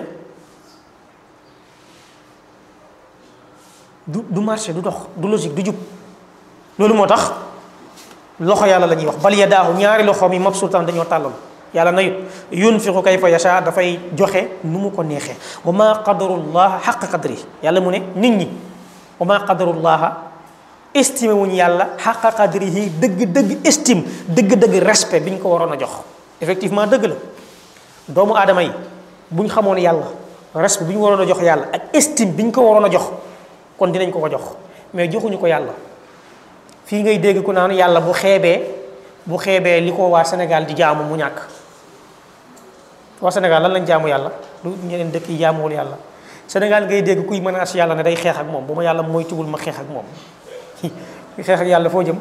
du du marché du dox du logique du jub loolu moo tax loxo yàlla la ñuy wax bal yadaahu ñaari loxoom yi mabsuutan dañoo tàllal yàlla nayut yunfiqu kayfa yasha dafay joxe nu mu ko neexee wa ma qadarullah xaq qadri yàlla mu ne nit ñi wa ma qadarullaha estimé wuñ yàlla xaqa qadrihi dëgg dëgg estime dëgg dëgg respect bi ñu ko waroon a jox effectivement dëgg la doomu aadama yi bu ñu xamoon yàlla respect bi ñu waroon a jox yàlla ak estime bi ñu ko waroon a jox kon dinañ ko ko jox mais joxuñu ko yàlla fii ngay dégg ku naan yàlla bu xeebee bu xeebee li ko waa Sénégal di jaamu mu ñàkk waa Sénégal lan lañ jaamu yàlla lu ñeneen dëkk yi jaamuwul yàlla Sénégal ngay dégg kuy menace yàlla ne day xeex ak moom bu ma yàlla moytuwul ma xeex ak moom xeex ak yàlla foo jëm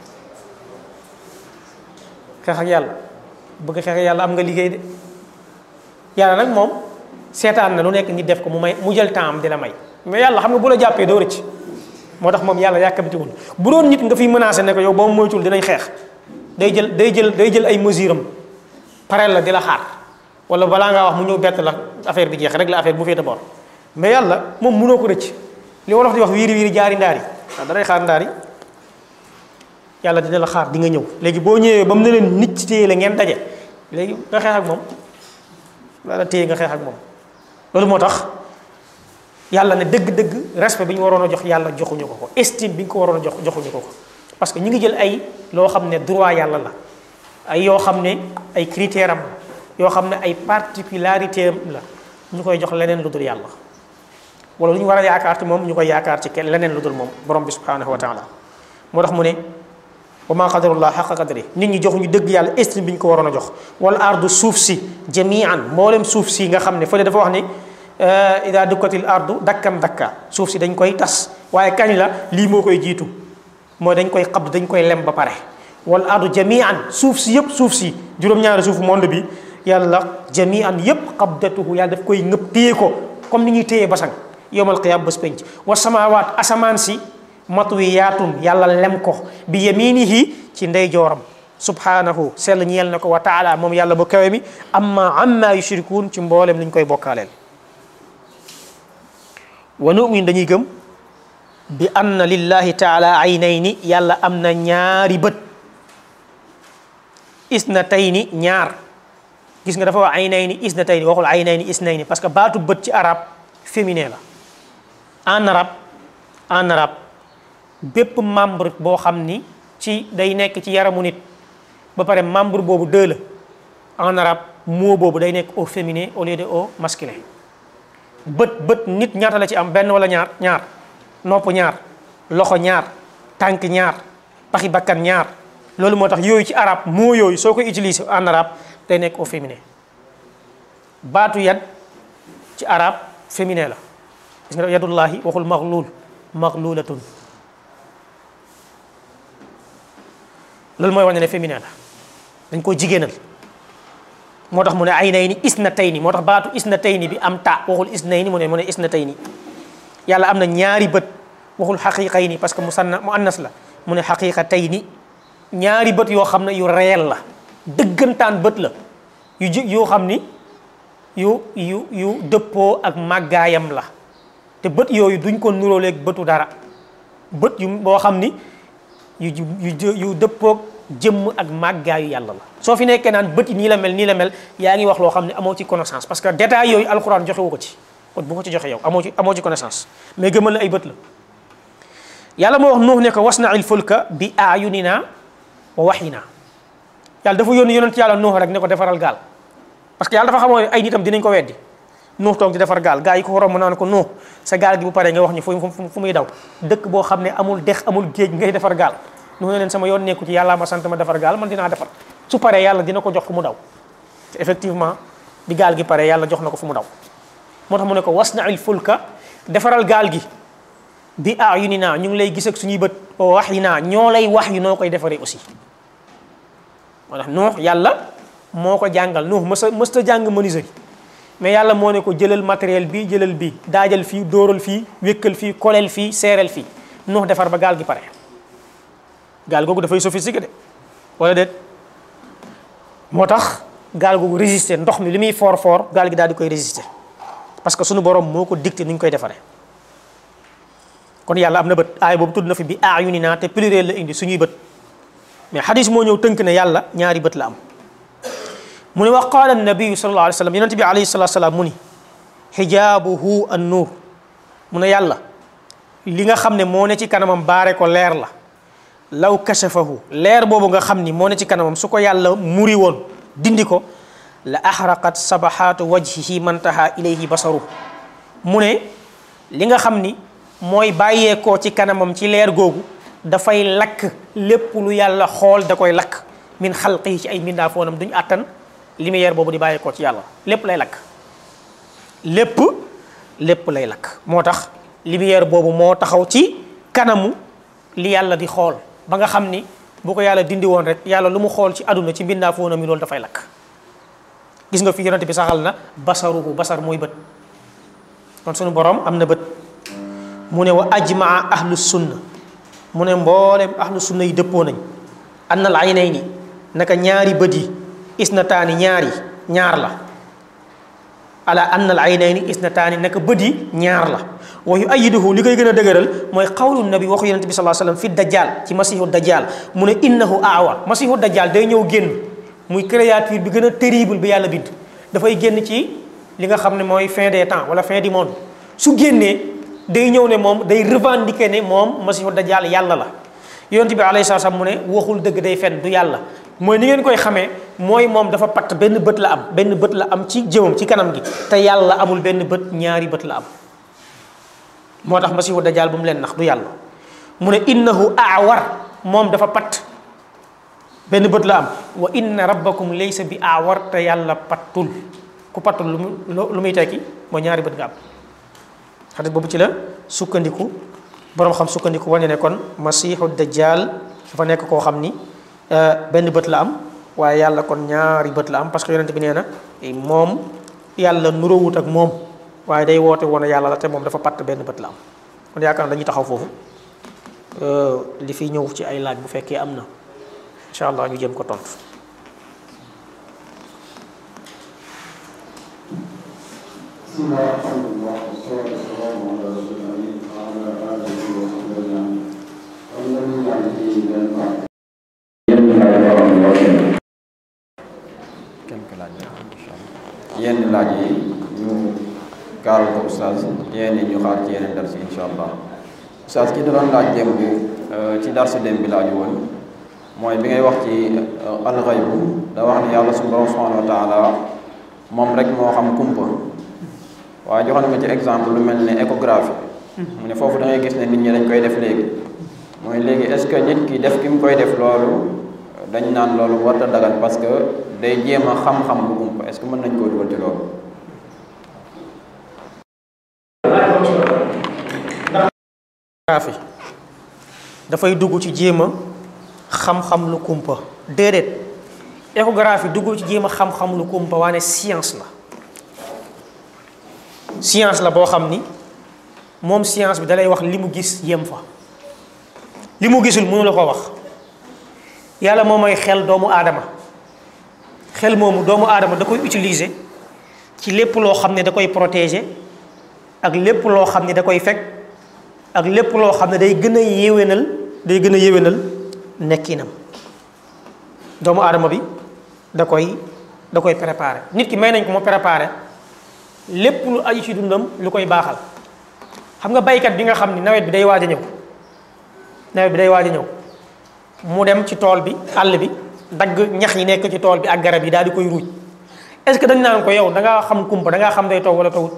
xeex ak yàlla bëgg xeex ak yàlla am nga liggéey de yàlla nag moom seetaan na lu nekk nit def ko mu may mu jël temps am di la may mais yàlla xam nga bu la jàppee doo rëcc moo tax moom yàlla yàkkamtiwul bu doon nit nga fiy menacé ne ko yow ba mu moytuwul dinañ xeex day jël day jël day jël ay mesure am pareel la di la xaar wala balaa ngaa wax mu ñëw bett la affaire bi jeex rek la affaire bu féete bor mais yàlla moom mënoo ko rëcc li wolof di wax wiiri wiiri jaari ndaari waaw danay xaar ndaari yàlla dina la xaar di nga ñëw léegi boo ñëwee ba mu ne leen nit ci téye la ngeen daje léegi nga xeex ak moom la téye nga xeex ak moom loolu moo tax yàlla ne dëgg-dëgg respect bi ñu waroon a jox yàlla joxuñu ko ko estime bi ñu ko waroon a jox joxuñu ko ko parce que ñu ngi jël ay loo xam ne droit yàlla la ay yoo xam ne ay critère am yoo xam ne ay particularité am la ñu koy jox leneen lu dul yàlla wala lu ñu war a yaakaar ci moom ñu koy yaakaar ci kenn leneen lu dul moom borom bi subhanahu wa taala moo tax mu ne wa ma qadarullah xaqa qadri nit ñi joxuñu dëgg yàlla estime bi ñu ko waroon a jox wala ardu suuf si jamian mboolem suuf si nga xam ne fële dafa wax ni ida dukkatil ardu dakkam dakka suuf si dañ koy tas waaye kañ la lii moo koy jiitu mooy dañ koy xabd dañ koy lem ba pare wal ardu jamian suuf si yëpp suuf si juróom-ñaari suufu monde bi yàlla jamian yëpp xabdatuhu yàlla daf koy ngëpp téye ko comme ni ñuy téye basang yowmal qiyaam bés penc wa samawaat asamaan si matwiyaatun yàlla lem ko bi yaminihi ci ndeyjooram subhanahu sell ñeel na ko wa taala moom yàlla bu kawe mi amma amma yushrikuun ci mboolem li ñu koy bokkaaleel wa nu'min dañuy gëm bi anna lillahi taala aynayni yàlla am na ñaari bët isnatayni ñaar gis nga dafa wax aynayni isnatayni waxul aynayni isnayni parce que baatu bët ci arab féminin la en arabe en arabe bépp membre boo xam ni ci day nekk ci yaramu nit ba pare membre boobu deux la en arabe mot boobu day nekk au féminin au lieu de au masculin bët bët nit ñaata la ci am benn wala ñaar ñaar nopp ñaar loxo ñaar tànk ñaar paxi bakkan ñaar loolu moo tax yooyu ci arab moo yooyu soo koy utiliser en arabe day nekk au féminin baatu yad ci arab féminin la gis nga yadullahi waxul maxluul maxluulatun loolu mooy wane ne féminin la dañ koo jigéenal moo tax mu ne ay nay ni isnatayni moo tax baatu isnatayni bi am ta waxul isnayni mu ne mu ne isnatayni yàlla am na ñaari bët waxul xaqiqayni parce que mu sanna mu annas la mu ne xaqiqatayni ñaari bët yoo xam ne yu réel la dëggantaan bët la yu ji yoo xam ni yu yu yu dëppoo ak màggaayam la te bët yooyu duñ ko nuróoleeg bëtu dara bët yu boo xam ni yu yu yu dëppoog jëmm ak màggaayu yàlla la soo fi nekkee naan bët yi nii la mel nii la mel yaa ngi wax loo xam ne amoo ci connaissance parce que détail yooyu alxuraan joxewu ko ci kon bu ko ci joxe yow amoo ci amoo ci connaissance mais gëmal la ay bët la yàlla moo wax nuux ne ko wasna'il fulka bi ayunina wa waxyina yàlla dafa yónni yonent yàlla nuux rek ne ko defaral gaal parce que yàlla dafa xamoo ay nitam dinañ ko weddi nuux toog di defar gaal gaa yi ko romb naan ko nuux sa gaal gi bu paree nga wax ñu fu fu muy daw dëkk boo xam ne amul dex amul géej ngay defar gaal nuux ne leen sama yoon nekku ci yàlla ma sant ma defar gaal man dinaa defar su paree yàlla dina ko jox fu mu daw te effectivement bi gaal gi paree yàlla jox na ko fu mu daw moo tax mu ne ko wasna'il fulka defaral gaal gi bi ayunina ñu ngi lay gis ak suñuy bët wa wahyina ñoo lay wax yu noo koy defaree aussi moo tax nuux yàlla moo ko jàngal nuux mës a mës ta jàng menuiserie mais yàlla moo ne ko jëlal matériel bi jëlal bi daajal fii dóoral fii wékkal fii koleel fii seereel fii nuux defar ba gaal gi pare gaal googu dafay sophistiqué de wala déet moo tax gaal googu résister ndox mi li muy foor foor gaal gi daal di koy résister parce que suñu borom moo ko dicté ni ñu koy defaree kon yàlla am na bët aay boobu tudd na fi bi ayunina te pluriel la indi suñuy bët mais xadis moo ñëw tënk ne yàlla ñaari bët la am mu ne wa qaala nabiyu sallallahu alayhi wa sallam yonente bi alayhi salatu salaam mu ni xijaabuhu an nuur mu ne yàlla li nga xam ne moo ne ci kanamam baare ko leer la law kashafahu leer boobu nga xam ni moo ne ci kanamam su ko yàlla muri woon dindi ko la axraqat sabahaatu wajhihi mantaha ilayhi basaru mu ne li nga xam ni mooy bàyyeekoo ci kanamam ci leer googu dafay lakk lépp lu yàlla xool da koy lakk min xalqi ci ay mbindaafoonam duñu àttan lumière boobu di bàyyeekoo ci yàlla lépp lay lakk lépp lépp lay lakk moo tax lumière boobu moo taxaw ci kanamu li yàlla di xool ba nga xam ni bu ko yàlla dindi woon rek yàlla lu mu xool ci àdduna ci mbindaafoonam yi loolu dafay lakk gis nga fi yonente bi saxal na basaruhu basar mooy bët kon sunu borom am na bët mu ne wa ajmaa ahlu sunna mu ne mboolem ahlu sunna yi dëppoo nañ anna al aynayni naka ñaari bët yi isnataani ñaari ñaar la ala anna al aynayni isnataani naka bët yi ñaar la wa yu ayiduhu li koy gën a dëgëral mooy qawlu nabi waxu yonente bi sallallahu alayhi wasallam fi dajjal ci masihu dajjal mu ne innahu aawar masihu dajjal day ñëw génn muy créature bi gën a terrible bi yàlla bind dafay génn ci li nga xam ne mooy fin des temps wala fin du monde su génnee day ñëw ne moom day revendiquer ne moom masihu dajjal yàlla la yonent bi alayhi salaam mu ne waxul dëgg day fen du yàlla mooy ni ngeen koy xamee mooy moom dafa patt benn bët la am benn bët la am ci jëmam ci kanam gi te yàlla amul benn bët ñaari bët la am moo tax masihu dajjal bu mu leen nax du yàlla mu ne innahu aawar moom dafa patt benn bët la am wa inna rabbakum laysa bi aawar te yàlla pattul ku pattul lu mu lu muy tekki mooy ñaari bët nga am xadis boobu ci la sukkandiku boroom xam sukkandiku wane ne kon masiixu dajjal dafa nekk koo xam ni benn bët la am waaye yàlla kon ñaari bët la am parce que yonent bi nee na moom yàlla nuróowut ak moom waaye day woote woon yàlla la te moom dafa patt benn bët la am kon yaakaar na dañuy taxaw foofu li fi ñëw ci ay laaj bu fekkee am na incha allah ñu jëm ko tontu. بسم الله الحمد لله والصلاة والسلام على رسول الله وعلى آله وصحبه أجمعين. والذي يعطيه الجنة quelques laaj la incha allah yenn laaj yi ñu gaaral ko oustaz yenn yi ñu xaar ci yeneen dars yi incha allah oustaz ki da doon laaj démb ci darsu démb bi laaju woon mooy bi ngay wax ci alxaybu da wax ni yàlla suñu borom subhanahu wa taala moom rek moo xam kumpa waaye joxoon nga ci exemple lu mel ne échographie mu ne foofu da ngay gis ne nit ñi dañ koy def léegi mooy léegi est-ce que nit ki def ki mu koy def loolu dañ naan loolu warta dagal parce que day jéem a xam-xam bu kumpa est-ce que mën nañ koo dugal ci loolu échographie dafay dugg ci jéem a xam-xam lu kumpa déedéet échographie duggul ci jéem a xam-xam lu kumpa waane science la science la boo xam ni moom science bi dalay wax li mu gis yem fa li mu gisul mënu la ko wax yàlla moom mooy xel doomu aadama xel moomu doomu aadama da koy utiliser ci lépp loo xam ne da koy protéger ak lépp loo xam ne da koy fekk ak lépp loo xam ne day gën a yéwénal day gën a yéwénal nekkinam doomu aadama bi da koy da koy préparer nit ki may nañ ko mu préparer lépp lu aju ci dundam lu koy baaxal xam nga baykat bi nga xam ni nawet bi day waaj a ñëw nawet bi day waaj a ñëw mu dem ci tool bi àll bi dagg ñax yi nekk ci tool bi ak garab yi daal di koy ruuj est-ce que dañ naan ko yow da ngaa xam kumpa da ngaa xam day taw wala tawut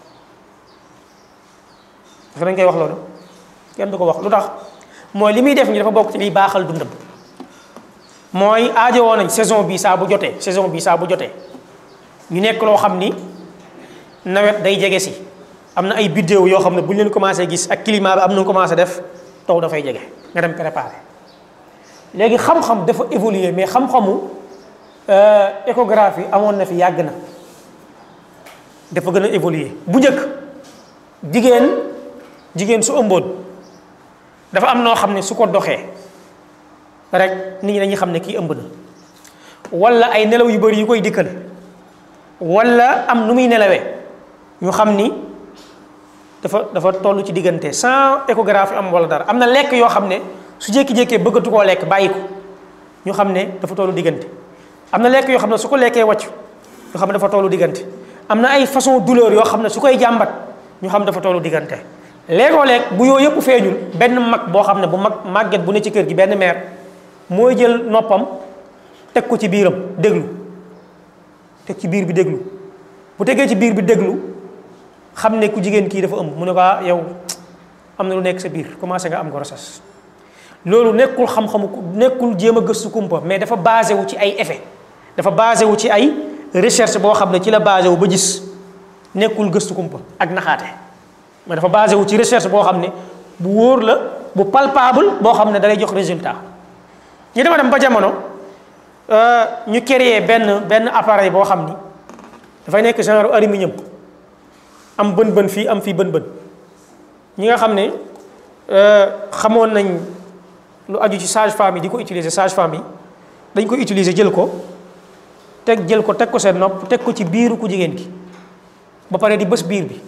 parce que dañ koy wax loolu kenn du ko wax lu tax mooy li muy def ñi dafa bokk ci liy baaxal dundam mooy aajowoo nañ saison bi saa bu jotee saison bi saa bu jotee ñu nekk loo xam ni nawet day jege si am na ay biddéew yoo xam ne bu ñu leen commencé gis ak climat bi am na commencé def taw dafay jege nga dem préparé léegi xam-xam dafa évoluer mais xam-xamu échographie amoon na fi yàgg na dafa gën a évoluer bu njëkk jigéen jigéen su ëmboon dafa am noo xam ne su ko doxee rek nit ñi dañuy xam ne kii ëmb na wala ay nelaw yu bari yu koy dikkal wala am nu muy nelawee ñu xam ni dafa dafa toll ci diggante sans échographie am wala dara am na lekk yoo xam ne su jékki-jékkee bëggatu koo lekk bàyyi ko ñu xam ne dafa tollu diggante am na lekk yoo xam ne su ko lekkee wàcc ñu xam ne dafa tollu diggante am na ay façon douleur yoo xam ne su koy jàmbat ñu xam dafa tollu diggante léegoo leeg bu yooyu yëpp feeñul benn mag boo xam ne bu mag màgget bu ne ci kër gi benn mère mooy jël noppam teg ko ci biiram déglu teg ci biir bi déglu bu tegee ci biir bi déglu xam ne ku jigéen kii dafa ëmb mu ne ko ah yow am na lu nekk sa biir commencé nga am grossesse loolu nekkul xam-xamu nekkul jéem a gëstu kumpa mais dafa basé wu ci ay effet dafa basé wu ci ay recherche boo xam ne ci la basé wu ba gis nekkul gëstu kumpa ak naxaate mais dafa basé wu ci recherche boo xam ne bu wóor la bu palpable boo xam ne dalay jox résultat ñu dema dem ba jamono ñu créer benn benn appareil boo xam ni dafay nekk genre aluminium am bën bën fii am fii bën bën ñi nga xam ne xamoon nañ lu aju ci sage femme yi di ko utiliser sage femme yi dañ ko utiliser jël ko teg jël ko teg ko seen nopp teg ko ci biiru ku jigéen ki ba pare di bës biir bi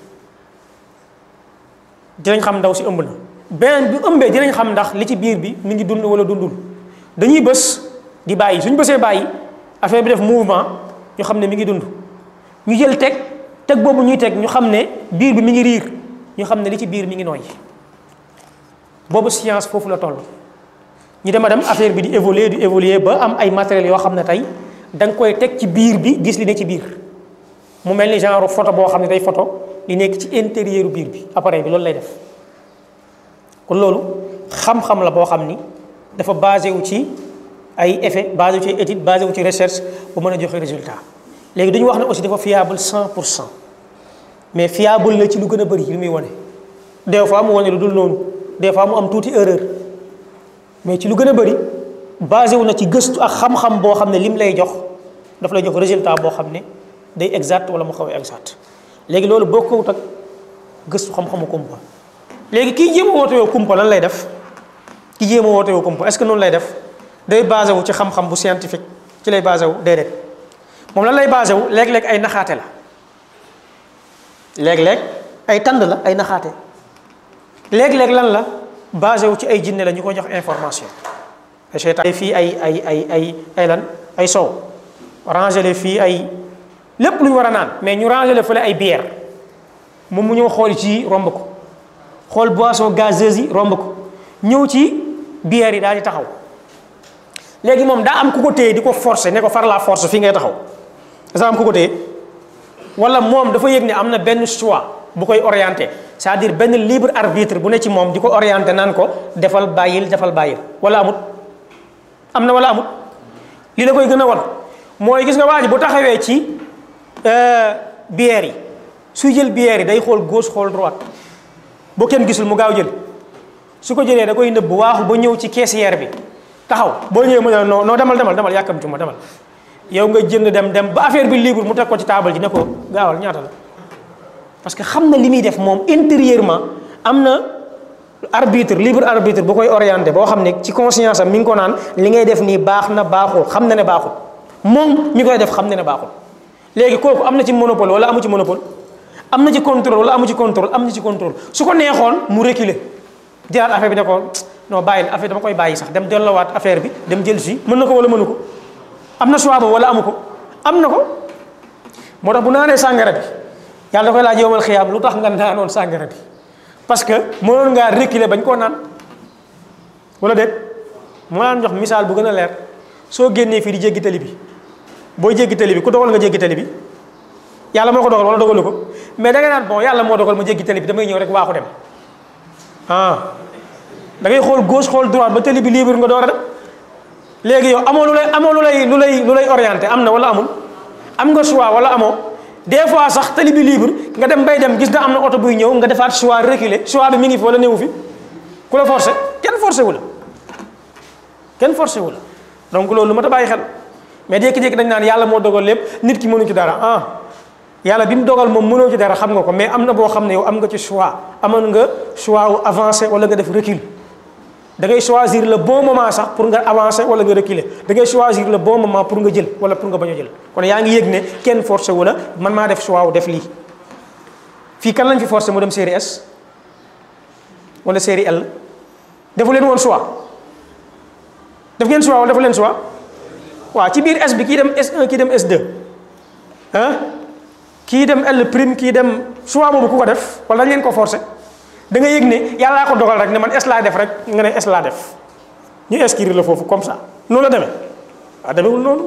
dinañ xam ndaw si ëmb na beneen bi ëmbee dinañ xam ndax li ci biir bi mi ngi dund wala dundul dañuy bës di bàyyi suñ bësee bàyyi affaire bi def mouvement ñu xam ne mi ngi dund ñu jël teg teg boobu ñuy teg ñu xam ne biir bi mi ngi riir ñu xam ne li ci biir mi ngi nooy boobu science foofu la toll ñu dem a dem affaire bi di évoluer di évoluer ba am ay matériels yoo xam ne tey da nga koy teg ci biir bi gis li ne ci biir mu mel ni genre photo boo xam ne day photo li nekk ci intérieur biir bi appareil bi loolu lay def kon loolu xam-xam la boo xam ni dafa basé wu ci ay effet basé wu ci étude basé wu ci recherche bu mën a joxe résultat léegi dañu wax ne aussi dafa fiable 100 pour cent mais fiable la ci lu gën a bëri li muy wane des fois mu wane lu dul noonu des fois mu am tuuti erreur mais ci lu gën a bëri basé wu na ci gëstu ak xam-xam boo xam ne lim lay jox daf lay jox résultat boo xam ne day exact wala mu xaw a exact léegi loolu bokkut ak gëstu xam-xamu kumpa léegi kii jéem a woote woo kumpa lan lay def ki jéem a woote woo kumpa est-ce que noonu lay def day basé wu ci xam-xam bu scientifique ci lay basé wu déedéet moom lan lay basé wu léeg-léeg ay naxaate la léeg-léeg ay tànd la ay naxaate léeg-léeg lan la basé wu ci ay jinne la ñu ko jox information ay seytaan fii ay ay ay ay ay lan ay sow rangé fii ay lépp lu ñu war a naan mais ñu rangé le fële ay bière moom mu ñëw xool ci romb ko xool boisson gazeuse yi romb ko ñëw ci bière yi daal di taxaw léegi moom daa am ku ko téye di ko forcer ne ko far la force fii ngay taxaw daa am ku ko téye wala moom dafa yëg ne am na benn choix bu koy orienté c'est-à-dire benn libre arbitre bu ne ci moom di ko orienté naan ko defal bàyyil defal bàyyil wala amut am na wala amut li la koy gën a wan mooy gis nga waa ji bu taxawee ci bière yi suy jël bière yi day xool gauche xool droite boo kenn gisul mu gaaw jël su ko jëlee da koy nëbb waaxu ba ñëw ci caissière bi taxaw boo ñëwee mu ne non non demal demal demal yàkkamtu ma demal yow nga jënd dem dem ba affaire bi libre mu teg ko ci taabal ji ne ko gaawal ñaata la parce que xam na li muy def moom intérieurement am na arbitre libre arbitre bu koy orienté boo xam ne ci conscience am mi ngi ko naan li ngay def nii baax na baaxul xam na ne baaxul moom mi koy def xam na ne baaxul léegi kooku am na ci monopole wala amu ci monopole am na ci contrôle wala amu ci contrôle am na ci contrôle su ko neexoon mu reculer jëlaat affaire bi ne ko non bàyyil affaire dama koy bàyyi sax dem delloowaat affaire bi dem jël si mën na ko wala mënu ko am na choix boobu wala amu ko am na ko moo tax bu naanee sàngara bi yàlla da koy laaj yowmal xiyaam lu tax nga naanoon sàngara bi parce que mënoon ngaa reculer bañ koo naan wala déet moo naan jox misaal bu gën a leer soo génnee fii di jéggi tali bi booy jéggi tali bi ku dogal nga jéggi tali bi yàlla moo ko dogal wala dogalu ko mais da nga naan bon yàlla moo dogal ma jéggi tali bi damay ñëw rek waaxu dem ah da ngay xool gauche xool droite ba tali bi libre nga door a dem léegi yow amoo lu lay amoo lu lay lu lay lu lay orienté am na wala amul am nga choix wala amoo des fois sax tali bi libre nga dem bay dem gis na am na oto buy ñëw nga defaat choix reculer choix bi mi ngi fi wala néewu fi ku la forcé kenn forcé wu la kenn forcé wu la donc loolu lu ma ta bàyyi xel mais jékki-jékki dañ naan yàlla moo dogal lépp nit ki mënu ci dara ah yàlla bi mu dogal moom mënoo ci dara xam nga ko mais am na boo xam ne yow am nga ci choix amoon nga choix wu avancer wala nga def recul da ngay choisir le bon moment sax pour nga avancer wala nga reculer da ngay choisir le bon moment pour nga jël wala pour nga bañ a jël kon yaa ngi yëg ne kenn forcé wu la man maa def choix wu def lii fii kan lañ fi forcé mu dem série S wala série L defu leen woon choix def ngeen choix wala defu leen choix waaw ci biir S bi kii dem S1 kii dem S2 ah kii dem L prime kii dem choix boobu ku ko def wala dañ leen ko forcé da nga yëg ne yàllaa ko dogal rek ne man S laa def rek nga ne S laa def ñu inscrire la foofu comme ça noonu la demee waaw demewul noonu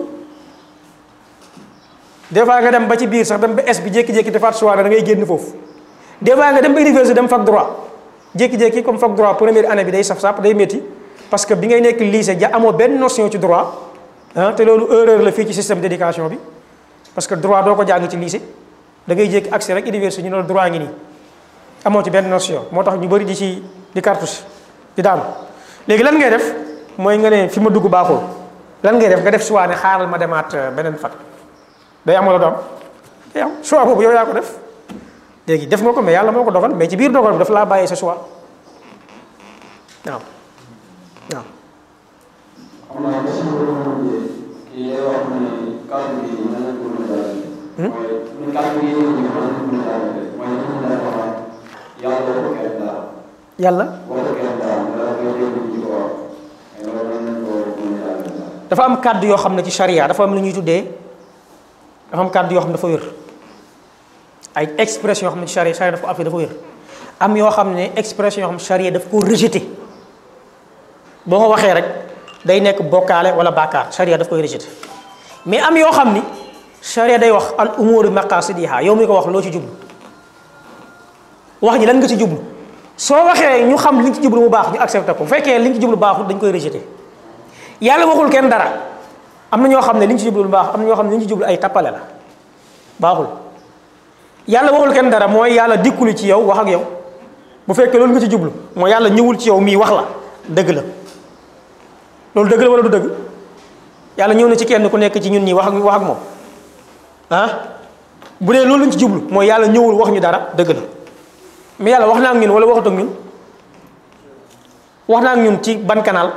des fois nga dem ba ci biir sax dem ba S bi jékki-jékki defaat choix da ngay génn foofu des fois nga dem ba université dem fac droit jékki-jékki comme fac droit première année bi day saf sap day métti parce que bi ngay nekk lycée ja amoo benn notion ci droit ah te loolu erreur la fii ci système d'éducation bi parce que droit doo ko jàng ci lycée da ngay jékki accès rek université ñu ne la droit ngi nii amoo ci benn notion moo tax ñu bëri di ci di cartouche di daanu léegi lan ngay def mooy nga ne fi ma dugg baaxul lan ngay def nga def choix ne xaaral ma demaat beneen fac day am wala du am day am choix boobu yow yaa ko def léegi def nga ko mais yàlla moo ko dogal mais ci biir dogal bi dafa laa bàyyee sa choix waaw waaw. xam naa question bi ma mujjee kii day wax ne kàddu gi nan lañ ko mën a jaarale. mooy ñun kàddu gi ñu mën nañ ko mën a jaarale mooy ñu mën a wax yàlla waxu kenn dara yàlla waxu kenn dara dara koy dégg ñu di ko wax mais loolu nan lañ ko mën a jaarale daal. dafa am kàddu yoo xam ne ci charia dafa am lu ñuy tuddee dafa am kàddu yoo xam ne dafa wér ay expression yoo xam ne ci charia charia dafa ko dafa wér am yoo xam ne expression yoo xam ne charia daf ko rejeté boo ko waxee rek day nekk bokkaale wala bàkkaar charia daf koy rejeté mais am yoo xam ni charia day wax al umuru maqasidiha yow mi ko wax loo ci jublu wax ji lan nga ci jublu soo waxee ñu xam li nga ci jublu mu baax ñu accepté ko bu fekkee li nga ci jublu baaxul dañ koy rejeté yàlla waxul kenn dara am na ñoo xam ne li ñu ci jublu lu baax am na ñoo xam ne li ñu ci jublu ay tappale la baaxul yàlla waxul kenn dara mooy yàlla dikkuli ci yow wax ak yow bu fekkee loolu nga ci jublu mooy yàlla ñëwul ci yow mii wax la dëgg la loolu dëgg la wala du dëgg yàlla ñëw na ci kenn ku nekk ci ñun ñi wax ak wax ak moom ah bu dee loolu lañ ci jublu mooy yàlla ñëwul wax ñu dara dëgg la mais yàlla wax na ak ñun wala waxut ak ñun wax na ak ñun ci ban canal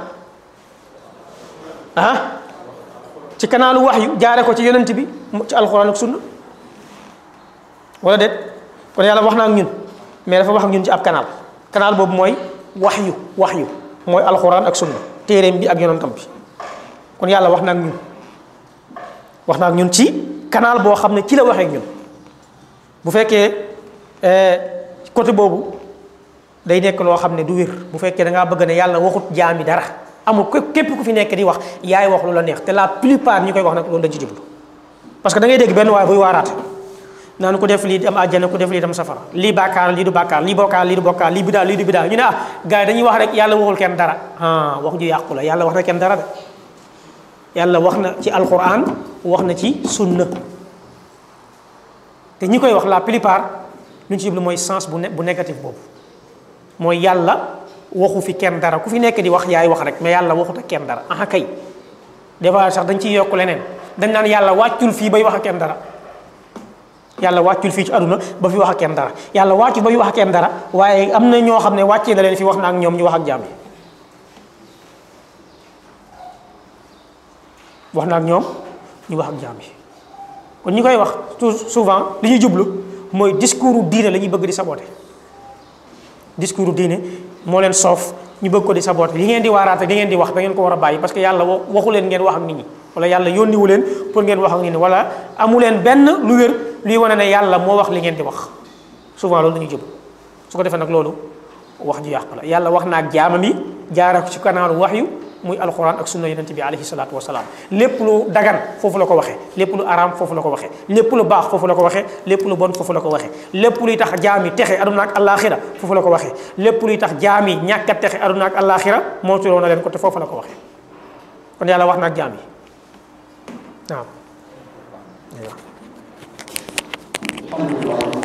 ah ci kanaalu wax yu jaare ko ci yonent bi ci alxuraan ak sunna wala déet kon yàlla wax na ak ñun mais dafa wax ak ñun ci ab canal canal boobu mooy wax yu wax yu mooy alxuraan ak sunna téeréem bi ak yonentam bi kon yàlla wax na ak ñun wax na ak ñun ci canal boo xam ne ci la waxee ak ñun bu fekkee côté boobu day nekk loo xam ne du wér bu fekkee da ngaa bëgg ne yàlla waxut jaami dara amul képp ku fi nekk di wax yaay wax lu la neex te la plupart ñi koy wax nag loolu dañ ci jublu parce que da ngay dégg benn waaye buy waaraate naan ku def lii dem àjjana ku def lii dem safara lii bàkkaar lii du bàkkaar lii bokkaar lii du bokkaar lii bidaa lii du bidaa ñu ne ah gars yi dañuy wax rek yàlla waxul kenn dara ah wax ju yàqu la yàlla wax na kenn dara de yàlla wax na ci alquran wax na ci sunna te ñi koy wax la plupart lu ñu ci jublu mooy sens bu ne bu négatif boobu mooy yàlla waxu fi kenn dara ku fi nekk di wax yaay wax rek mais yàlla waxut ak kenn dara aha kay des fois sax dañ ciy yokk leneen dañ naan yàlla wàccul fii bay wax ak kenn dara yàlla wàccul fii ci aduna ba fi wax ak kenn dara yàlla wàccul ba fi wax ak kenn dara waaye am na ñoo xam ne wàccee na leen fi wax na ak ñoom ñu wax ak jaam yi wax na ak ñoom ñu wax ak jaam yi kon ñi koy wax tout souvent li ñuy jublu mooy discours diine la ñuy bëgg di saboter discours diine moo leen soof ñu bëgg ko di saboter li ngeen di waaraate li ngeen di wax da ngeen ko war a bàyyi parce que yàlla waxu leen ngeen wax ak nit ñi wala yàlla yónniwu leen pour ngeen wax ak nit ñi wala amu leen benn lu wér luy wane ne yàlla moo wax li ngeen di wax souvent loolu la ñuy jub su ko defee nag loolu wax ju yàqu la yàlla wax na ak jaamam yi jaara ko ci kanaalu wax yu muy alquran ak sunna yonent bi alayhi salaatu wasalaam lépp lu dagan foofu la ko waxee lépp lu araam foofu la ko waxee lépp lu baax foofu la ko waxee lépp lu bon foofu la ko waxee lépp luy tax jaam yi texe aduna ak alaxira foofu la ko waxee lépp luy tax jaam yi ñàkk a texe aduna ak alaxira moo turoo na leen ko te foofu la ko waxee kon yàlla wax na ak jaam yi waaw alhamdulilah